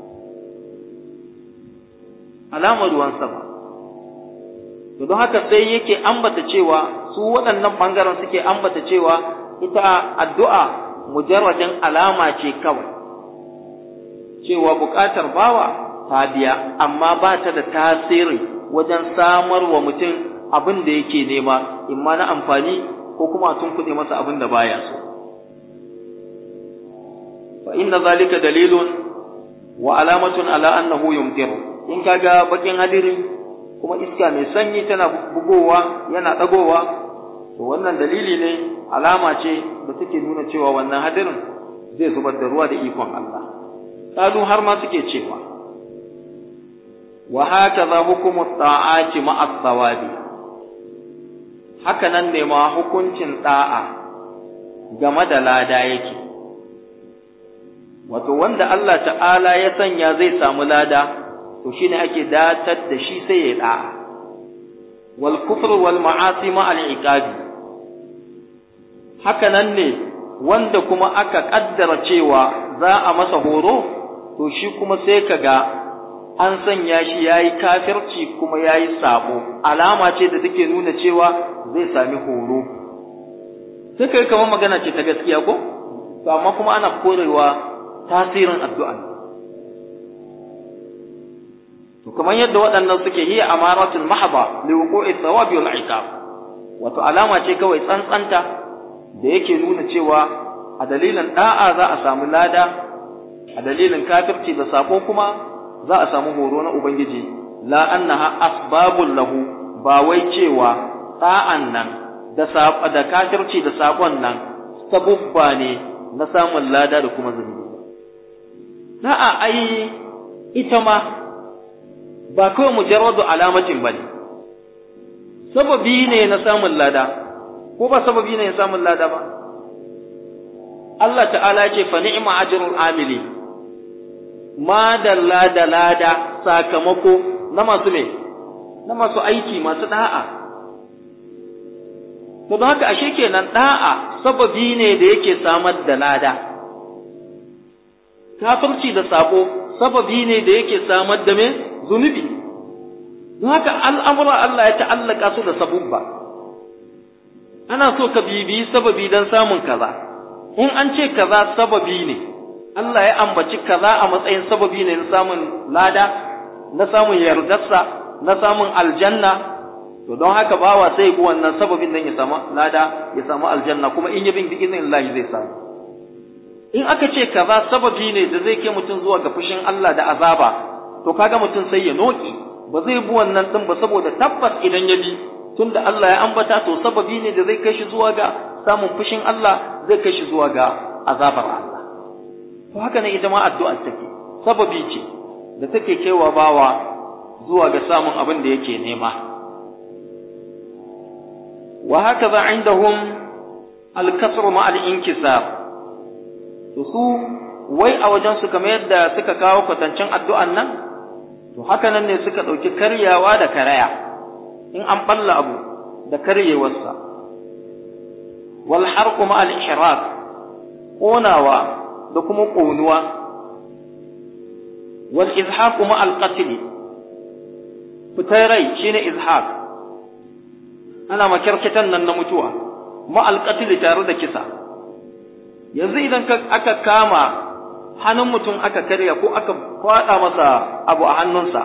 alamar ruwan sama to don haka sai yake ambata cewa su waɗannan ɓangaren suke ambata cewa ita addu'a mujarradin alama ce kawai cewa buƙatar bawa ta biya amma ba ta da tasiri wajen samar wa mutum abin da yake nema imma na amfani ko kuma a tunkuɗe masa abin da baya so fa inna zalika dalilun wa alamatun ala annahu yumtiru in kaga bakin hadiri kuma iska mai sanyi tana bugowa yana dagowa to wannan dalili ne alama ce da take nuna cewa wannan hadirin zai zubar da ruwa da ikon Allah kalu har ma suke cewa wa hakaza hukumu ta'ati ma'a thawabi haka nan ne ma hukuncin da'a game da lada yake wato wanda Allah ta'ala ya sanya zai samu lada to shine ake datar da shi sai ya da'a wal kufr wal ma'asi ma al iqabi haka nan ne wanda kuma aka kaddara cewa za a masa horo to shi kuma sai kaga an sanya shi yayi kafirci kuma yayi sabo alama ce da take nuna cewa zai sami horo sai kai kamar magana ce ta gaskiya ko to amma kuma ana korewa tasirin addu'a to kamar yadda waɗannan suke hiya amaratul mahaba li wuqu'i thawabi wal iqab wato alama ce kawai tsantsanta da yake nuna cewa a dalilin da'a za a samu lada a dalilin kafirci da sako kuma za a samu horo na ubangiji la annaha asbabul lahu ba wai cewa da'an nan da da kafirci da sakon nan sabubba ne na samun lada da kuma zunubi da'a ai ita ma ba kawai mujarradu alamatin ba ne, sababi ne na samun lada, ko ba sababi ne na samun lada ba. Allah ta'ala ce fa ni'ma ajrul amili, ma da lada lada sakamako na masu me, na masu aiki masu da'a. To don haka ashe kenan da'a sababi ne da yake samar da lada. Kafirci da sako sababi ne da yake samar da me zunubi don haka al'amura Allah ya ta'allaka su da sabubba ana so ka bibiyi sababi don samun kaza in an ce kaza sababi ne Allah ya ambaci kaza a matsayin sababi ne na samun lada na samun yardarsa na samun aljanna to don haka bawa sai ku wannan sababin nan ya samu lada ya samu aljanna kuma in ya bin bi izinin Allah zai samu in aka ce kaza sababi ne da zai kai mutum zuwa ga fushin Allah da azaba to kaga mutum sai ya noki ba zai bi wannan din ba saboda tabbas idan ya bi tunda Allah ya ambata to sababi ne da zai kai shi zuwa ga samun fushin Allah zai kai shi zuwa ga azabar Allah to haka ne ita ma addu'a take sababi ce da take kaiwa bawa zuwa ga samun abin da yake nema wa hakaza indahum al-kasr ma al-inkisar to su wai a wajen su kamar yadda suka kawo kwatancin addu'an nan to haka nan ne suka ɗauki karyawa da karaya in an ɓalla abu da karyewarsa wal harqu ma al ihraq ƙonawa da kuma ƙonuwa wal izhaq ma al qatl fitar rai shine izhaq ana makarkitan nan na mutuwa ma al qatl tare da kisa yanzu idan aka kama hannun mutum aka karya ko aka kwaɗa masa abu a hannunsa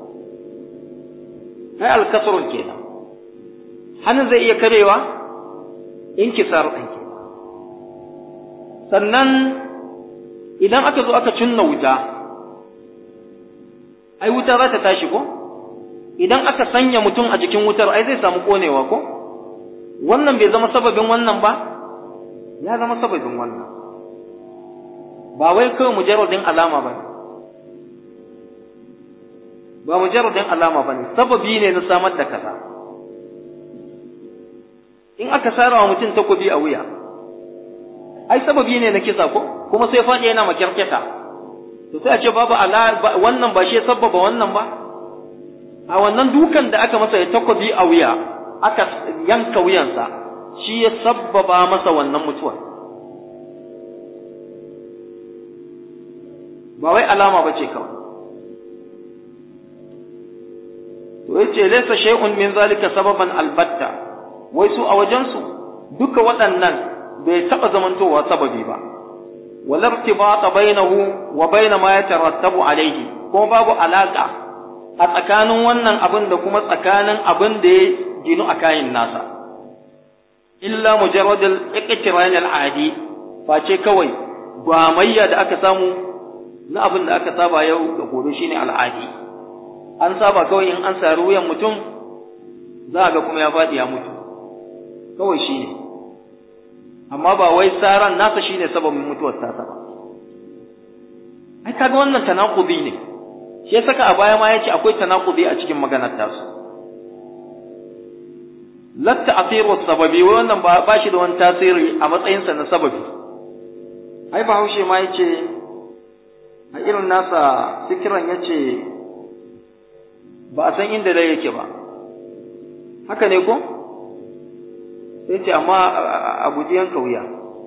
ai alkasarun kenan hannun zai iya karewa in kisar ɗin ke sannan idan aka zo aka cinna wuta ai wuta za ta tashi ko idan aka sanya mutum a jikin wutar ai zai samu konewa ko wannan bai zama sababin wannan ba ya zama sababin wannan ba wai kawai mujarradin alama ba ne ba mujarradin alama ba ne sababi ne na samar da kaza in aka sara wa mutum takobi a wuya ai sababi ne na kisa ko kuma sai faɗi yana makyarkyata to sai a ce babu ala wannan ba shi ya sabbaba wannan ba a wannan dukan da aka masa ya takobi a wuya aka yanka wuyansa shi ya sabbaba masa wannan mutuwar ba wai alama ba ce kawai to yace laysa shay'un min zalika sababan albatta wai su a wajensu duka waɗannan bai taɓa zamantowa sababi ba wala irtibata bainahu wa bain ma yatarattabu alayhi kuma babu alaka a tsakanin wannan abin da kuma tsakanin abin da ya ginu a kayan nasa illa mujarrad al-iqtiran al-adi face kawai ba mayya da aka samu na abin da aka saba yau da gobe shine al'adi an saba kawai in an sari wuyan mutum za ga kuma ya faɗi ya mutu kawai shine amma ba wai saran nasa shine sababin mutuwar tasa ba ai kaga wannan tanaqubi ne shi ya saka a baya ma yace akwai tanaqubi a cikin maganar tasu latta asiru sababi wannan ba ba shi da wani tasiri a matsayinsa na sababi ai bahaushe ma yace a irin nasa fikiran yace ba a san inda dai yake ba haka ne ko sai ce amma a guji yanka wuya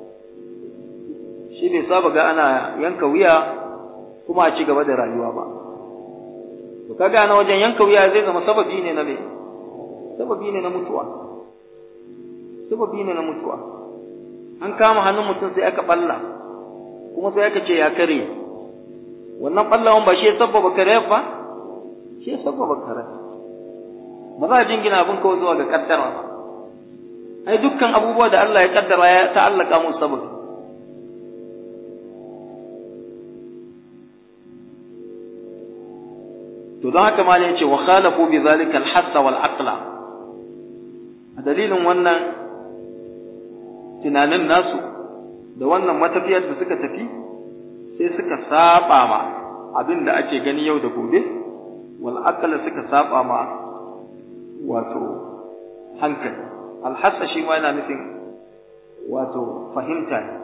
shi bai saba ga ana yanka wuya kuma a ci gaba da rayuwa ba to kaga na wajen yanka wuya zai zama sababi ne na me sababi ne na mutuwa sababi ne na mutuwa an kama hannun mutum sai aka balla kuma sai aka ce ya kare wannan ballawan ba shi ya sababa kare ba shi ya sababa kare ba za a jingina abin kawai zuwa ga kaddara ba ai dukkan abubuwa da Allah ya kaddara ya ta'allaka mu sababi to don haka ma yace wa khalafu bi zalika al-hassa wal aqla a dalilin wannan tunanin nasu da wannan matafiyar da suka tafi sai suka saba ma abin da ake gani yau da gobe wal aqla suka saba ma wato hankali alhassa shi ma yana nufin wato fahimta ne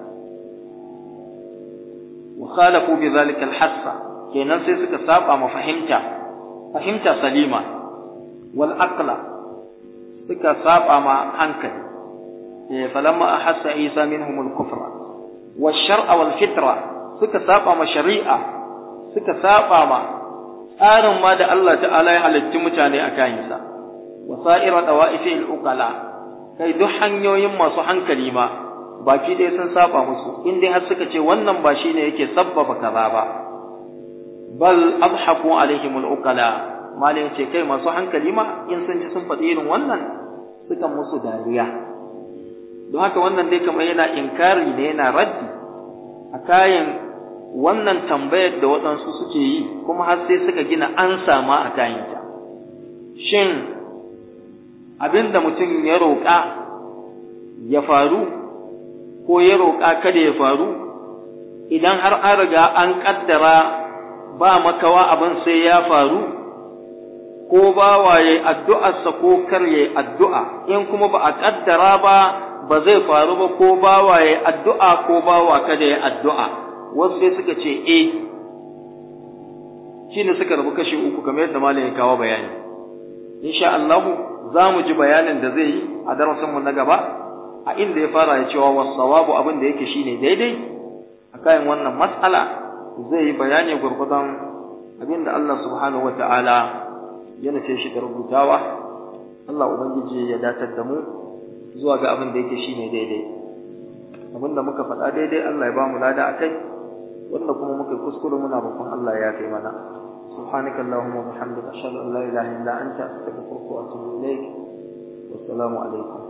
wa khalafu bi zalika alhassa kenan sai suka saba ma fahimta fahimta salima wal aqla suka saba ma hankali eh falamma ahassa isa minhum al kufra wa shar'a wal fitra suka saba ma shari'a suka saba ma tsarin ma da Allah ta'ala ya halitti mutane a kayansa wa sa'ira dawa'ifi al uqala kai duk hanyoyin masu hankali ma baki ɗaya sun saba musu in dai har suka ce wannan ba shine yake sabbaba kaza ba bal abhaku alaihim al-uqala malai ce kai masu hankali ma in sun ji sun faɗi irin wannan suka musu dariya don haka wannan dai kamar yana inkari ne yana raddi a kayan wannan tambayar da waɗansu suke yi kuma har sai suka gina an sama a kayanta shin abin da mutum ya roƙa ya faru ko ya roƙa kada ya faru idan har an riga an ƙaddara ba makawa abin sai ya faru ko ba waye addu'arsa ko kar yayi addu'a in kuma ba a ƙaddara ba ba zai faru ba ko ba waye addu'a ko ba wa kada ya addu'a wasu sai suka ce eh shine suka rabu kashi uku kamar yadda malam ya kawo bayani insha Allah za mu ji bayanin da zai yi a darasinmu na gaba a inda ya fara ya cewa wasawabu abin da yake shine daidai a kayan wannan mas'ala zai yi bayani gurgudan abin da Allah subhanahu wa ta'ala ya nufe shi da rubutawa Allah ubangiji ya datar da mu zuwa ga abin da yake shine daidai abin da muka faɗa daidai Allah ya ba mu lada a kai wanda kuma muka kuskure muna roƙon Allah ya kai mana سبحانك اللهم وبحمدك أشهد أن لا إله إلا أنت أستغفرك وأتوب إليك والسلام عليكم